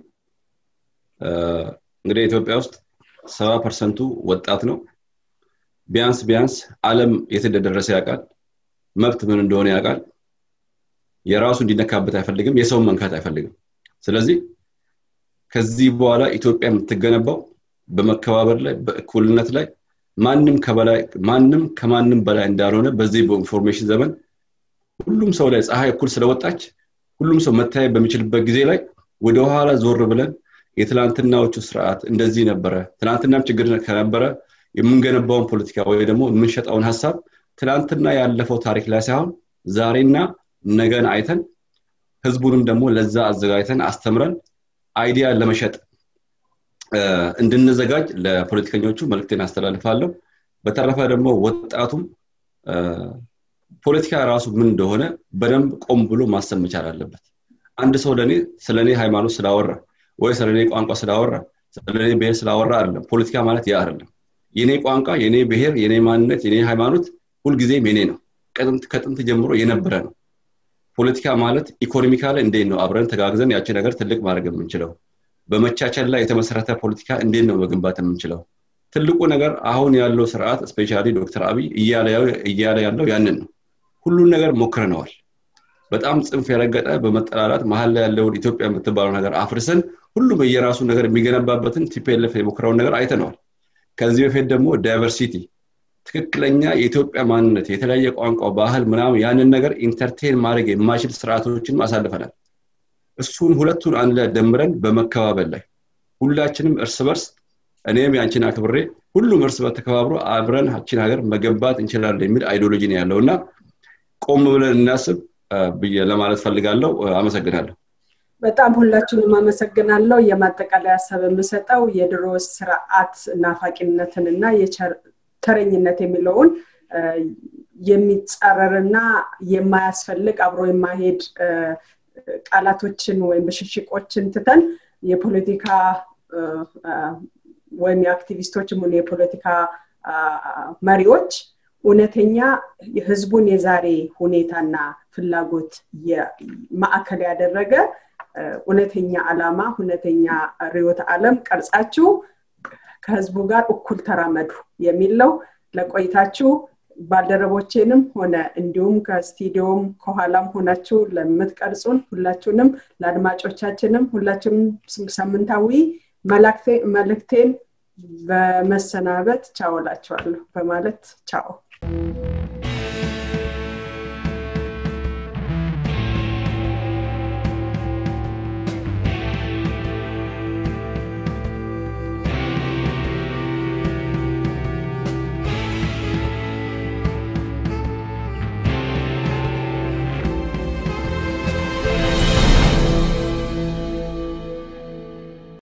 እንግዲህ ኢትዮጵያ ውስጥ ሰባ ፐርሰንቱ ወጣት ነው ቢያንስ ቢያንስ አለም የት እንደደረሰ ያውቃል መብት ምን እንደሆነ ያውቃል የራሱ እንዲነካበት አይፈልግም የሰውን መንካት አይፈልግም ስለዚህ ከዚህ በኋላ ኢትዮጵያ የምትገነባው በመከባበር ላይ በእኩልነት ላይ ማንም ከበላይ ማንም ከማንም በላይ እንዳልሆነ በዚህ በኢንፎርሜሽን ዘመን ሁሉም ሰው ላይ ፀሐይ እኩል ስለወጣች ሁሉም ሰው መታየት በሚችልበት ጊዜ ላይ ወደኋላ ዞር ብለን የትላንትናዎቹ ስርዓት እንደዚህ ነበረ ትናንትናም ችግር ከነበረ የምንገነባውን ፖለቲካ ወይ ደግሞ የምንሸጠውን ሀሳብ ትናንትና ያለፈው ታሪክ ላይ ሳይሆን ዛሬና ነገን አይተን ህዝቡንም ደግሞ ለዛ አዘጋጅተን አስተምረን አይዲያ ለመሸጥ እንድንዘጋጅ ለፖለቲከኞቹ መልክቴን አስተላልፋለሁ በተረፈ ደግሞ ወጣቱም ፖለቲካ ራሱ ምን እንደሆነ በደንብ ቆም ብሎ ማሰብ መቻል አለበት አንድ ሰው ለእኔ ስለ እኔ ሃይማኖት ስላወራ ወይ ስለ እኔ ቋንቋ ስላወራ ስለ እኔ ብሔር ስላወራ አይደለም ፖለቲካ ማለት ያ አይደለም የኔ ቋንቋ የኔ ብሔር የኔ ማንነት የኔ ሃይማኖት ሁልጊዜም የኔ ነው ከጥንት ጀምሮ የነበረ ነው ፖለቲካ ማለት ኢኮኖሚካሊ እንዴት ነው አብረን ተጋግዘን ያቺ ነገር ትልቅ ማድረግ የምንችለው በመቻቸል ላይ የተመሰረተ ፖለቲካ እንዴት ነው መገንባት የምንችለው ትልቁ ነገር አሁን ያለው ስርዓት ስፔሻሊ ዶክተር አብይ እያለ ያለው ያንን ነው ሁሉን ነገር ሞክረነዋል በጣም ጽንፍ የረገጠ በመጠላላት መሀል ላይ ያለውን ኢትዮጵያ የምትባለው ነገር አፍርሰን ሁሉም የራሱ ነገር የሚገነባበትን ቲፒኤልኤፍ የሞክረውን ነገር አይተነዋል ከዚህ በፊት ደግሞ ዳይቨርሲቲ ትክክለኛ የኢትዮጵያ ማንነት የተለያየ ቋንቋ ባህል ምናምን ያንን ነገር ኢንተርቴን ማድረግ የማይችል ስርዓቶችን አሳልፈናል እሱን ሁለቱን አንድ ላይ ደምረን በመከባበል ላይ ሁላችንም እርስ በርስ እኔም ያንቺን አክብሬ ሁሉም እርስ በርስ ተከባብሮ አብረን ችን ሀገር መገንባት እንችላለን የሚል አይዲዮሎጂ ነው ያለው እና ቆም ብለን እናስብ ብዬ ለማለት ፈልጋለሁ አመሰግናለሁ በጣም ሁላችሁንም አመሰግናለሁ የማጠቃለያ ሀሳብ የምሰጠው የድሮ ስርዓት ናፋቂነትን እና ተረኝነት የሚለውን የሚጻረርና የማያስፈልግ አብሮ የማሄድ ቃላቶችን ወይም ብሽሽቆችን ትተን የፖለቲካ ወይም የአክቲቪስቶችም ሆነ የፖለቲካ መሪዎች እውነተኛ የህዝቡን የዛሬ ሁኔታና ፍላጎት ማዕከል ያደረገ እውነተኛ አላማ እውነተኛ ርዮተ አለም ቀርጻችሁ ከህዝቡ ጋር እኩል ተራመዱ የሚል ነው ለቆይታችሁ ባልደረቦቼንም ሆነ እንዲሁም ከስቱዲዮም ከኋላም ሆናችሁ ለምትቀርጹን ሁላችሁንም ለአድማጮቻችንም ሁላችንም ሳምንታዊ መልእክቴን በመሰናበት ቻው ላችኋለሁ በማለት ቻው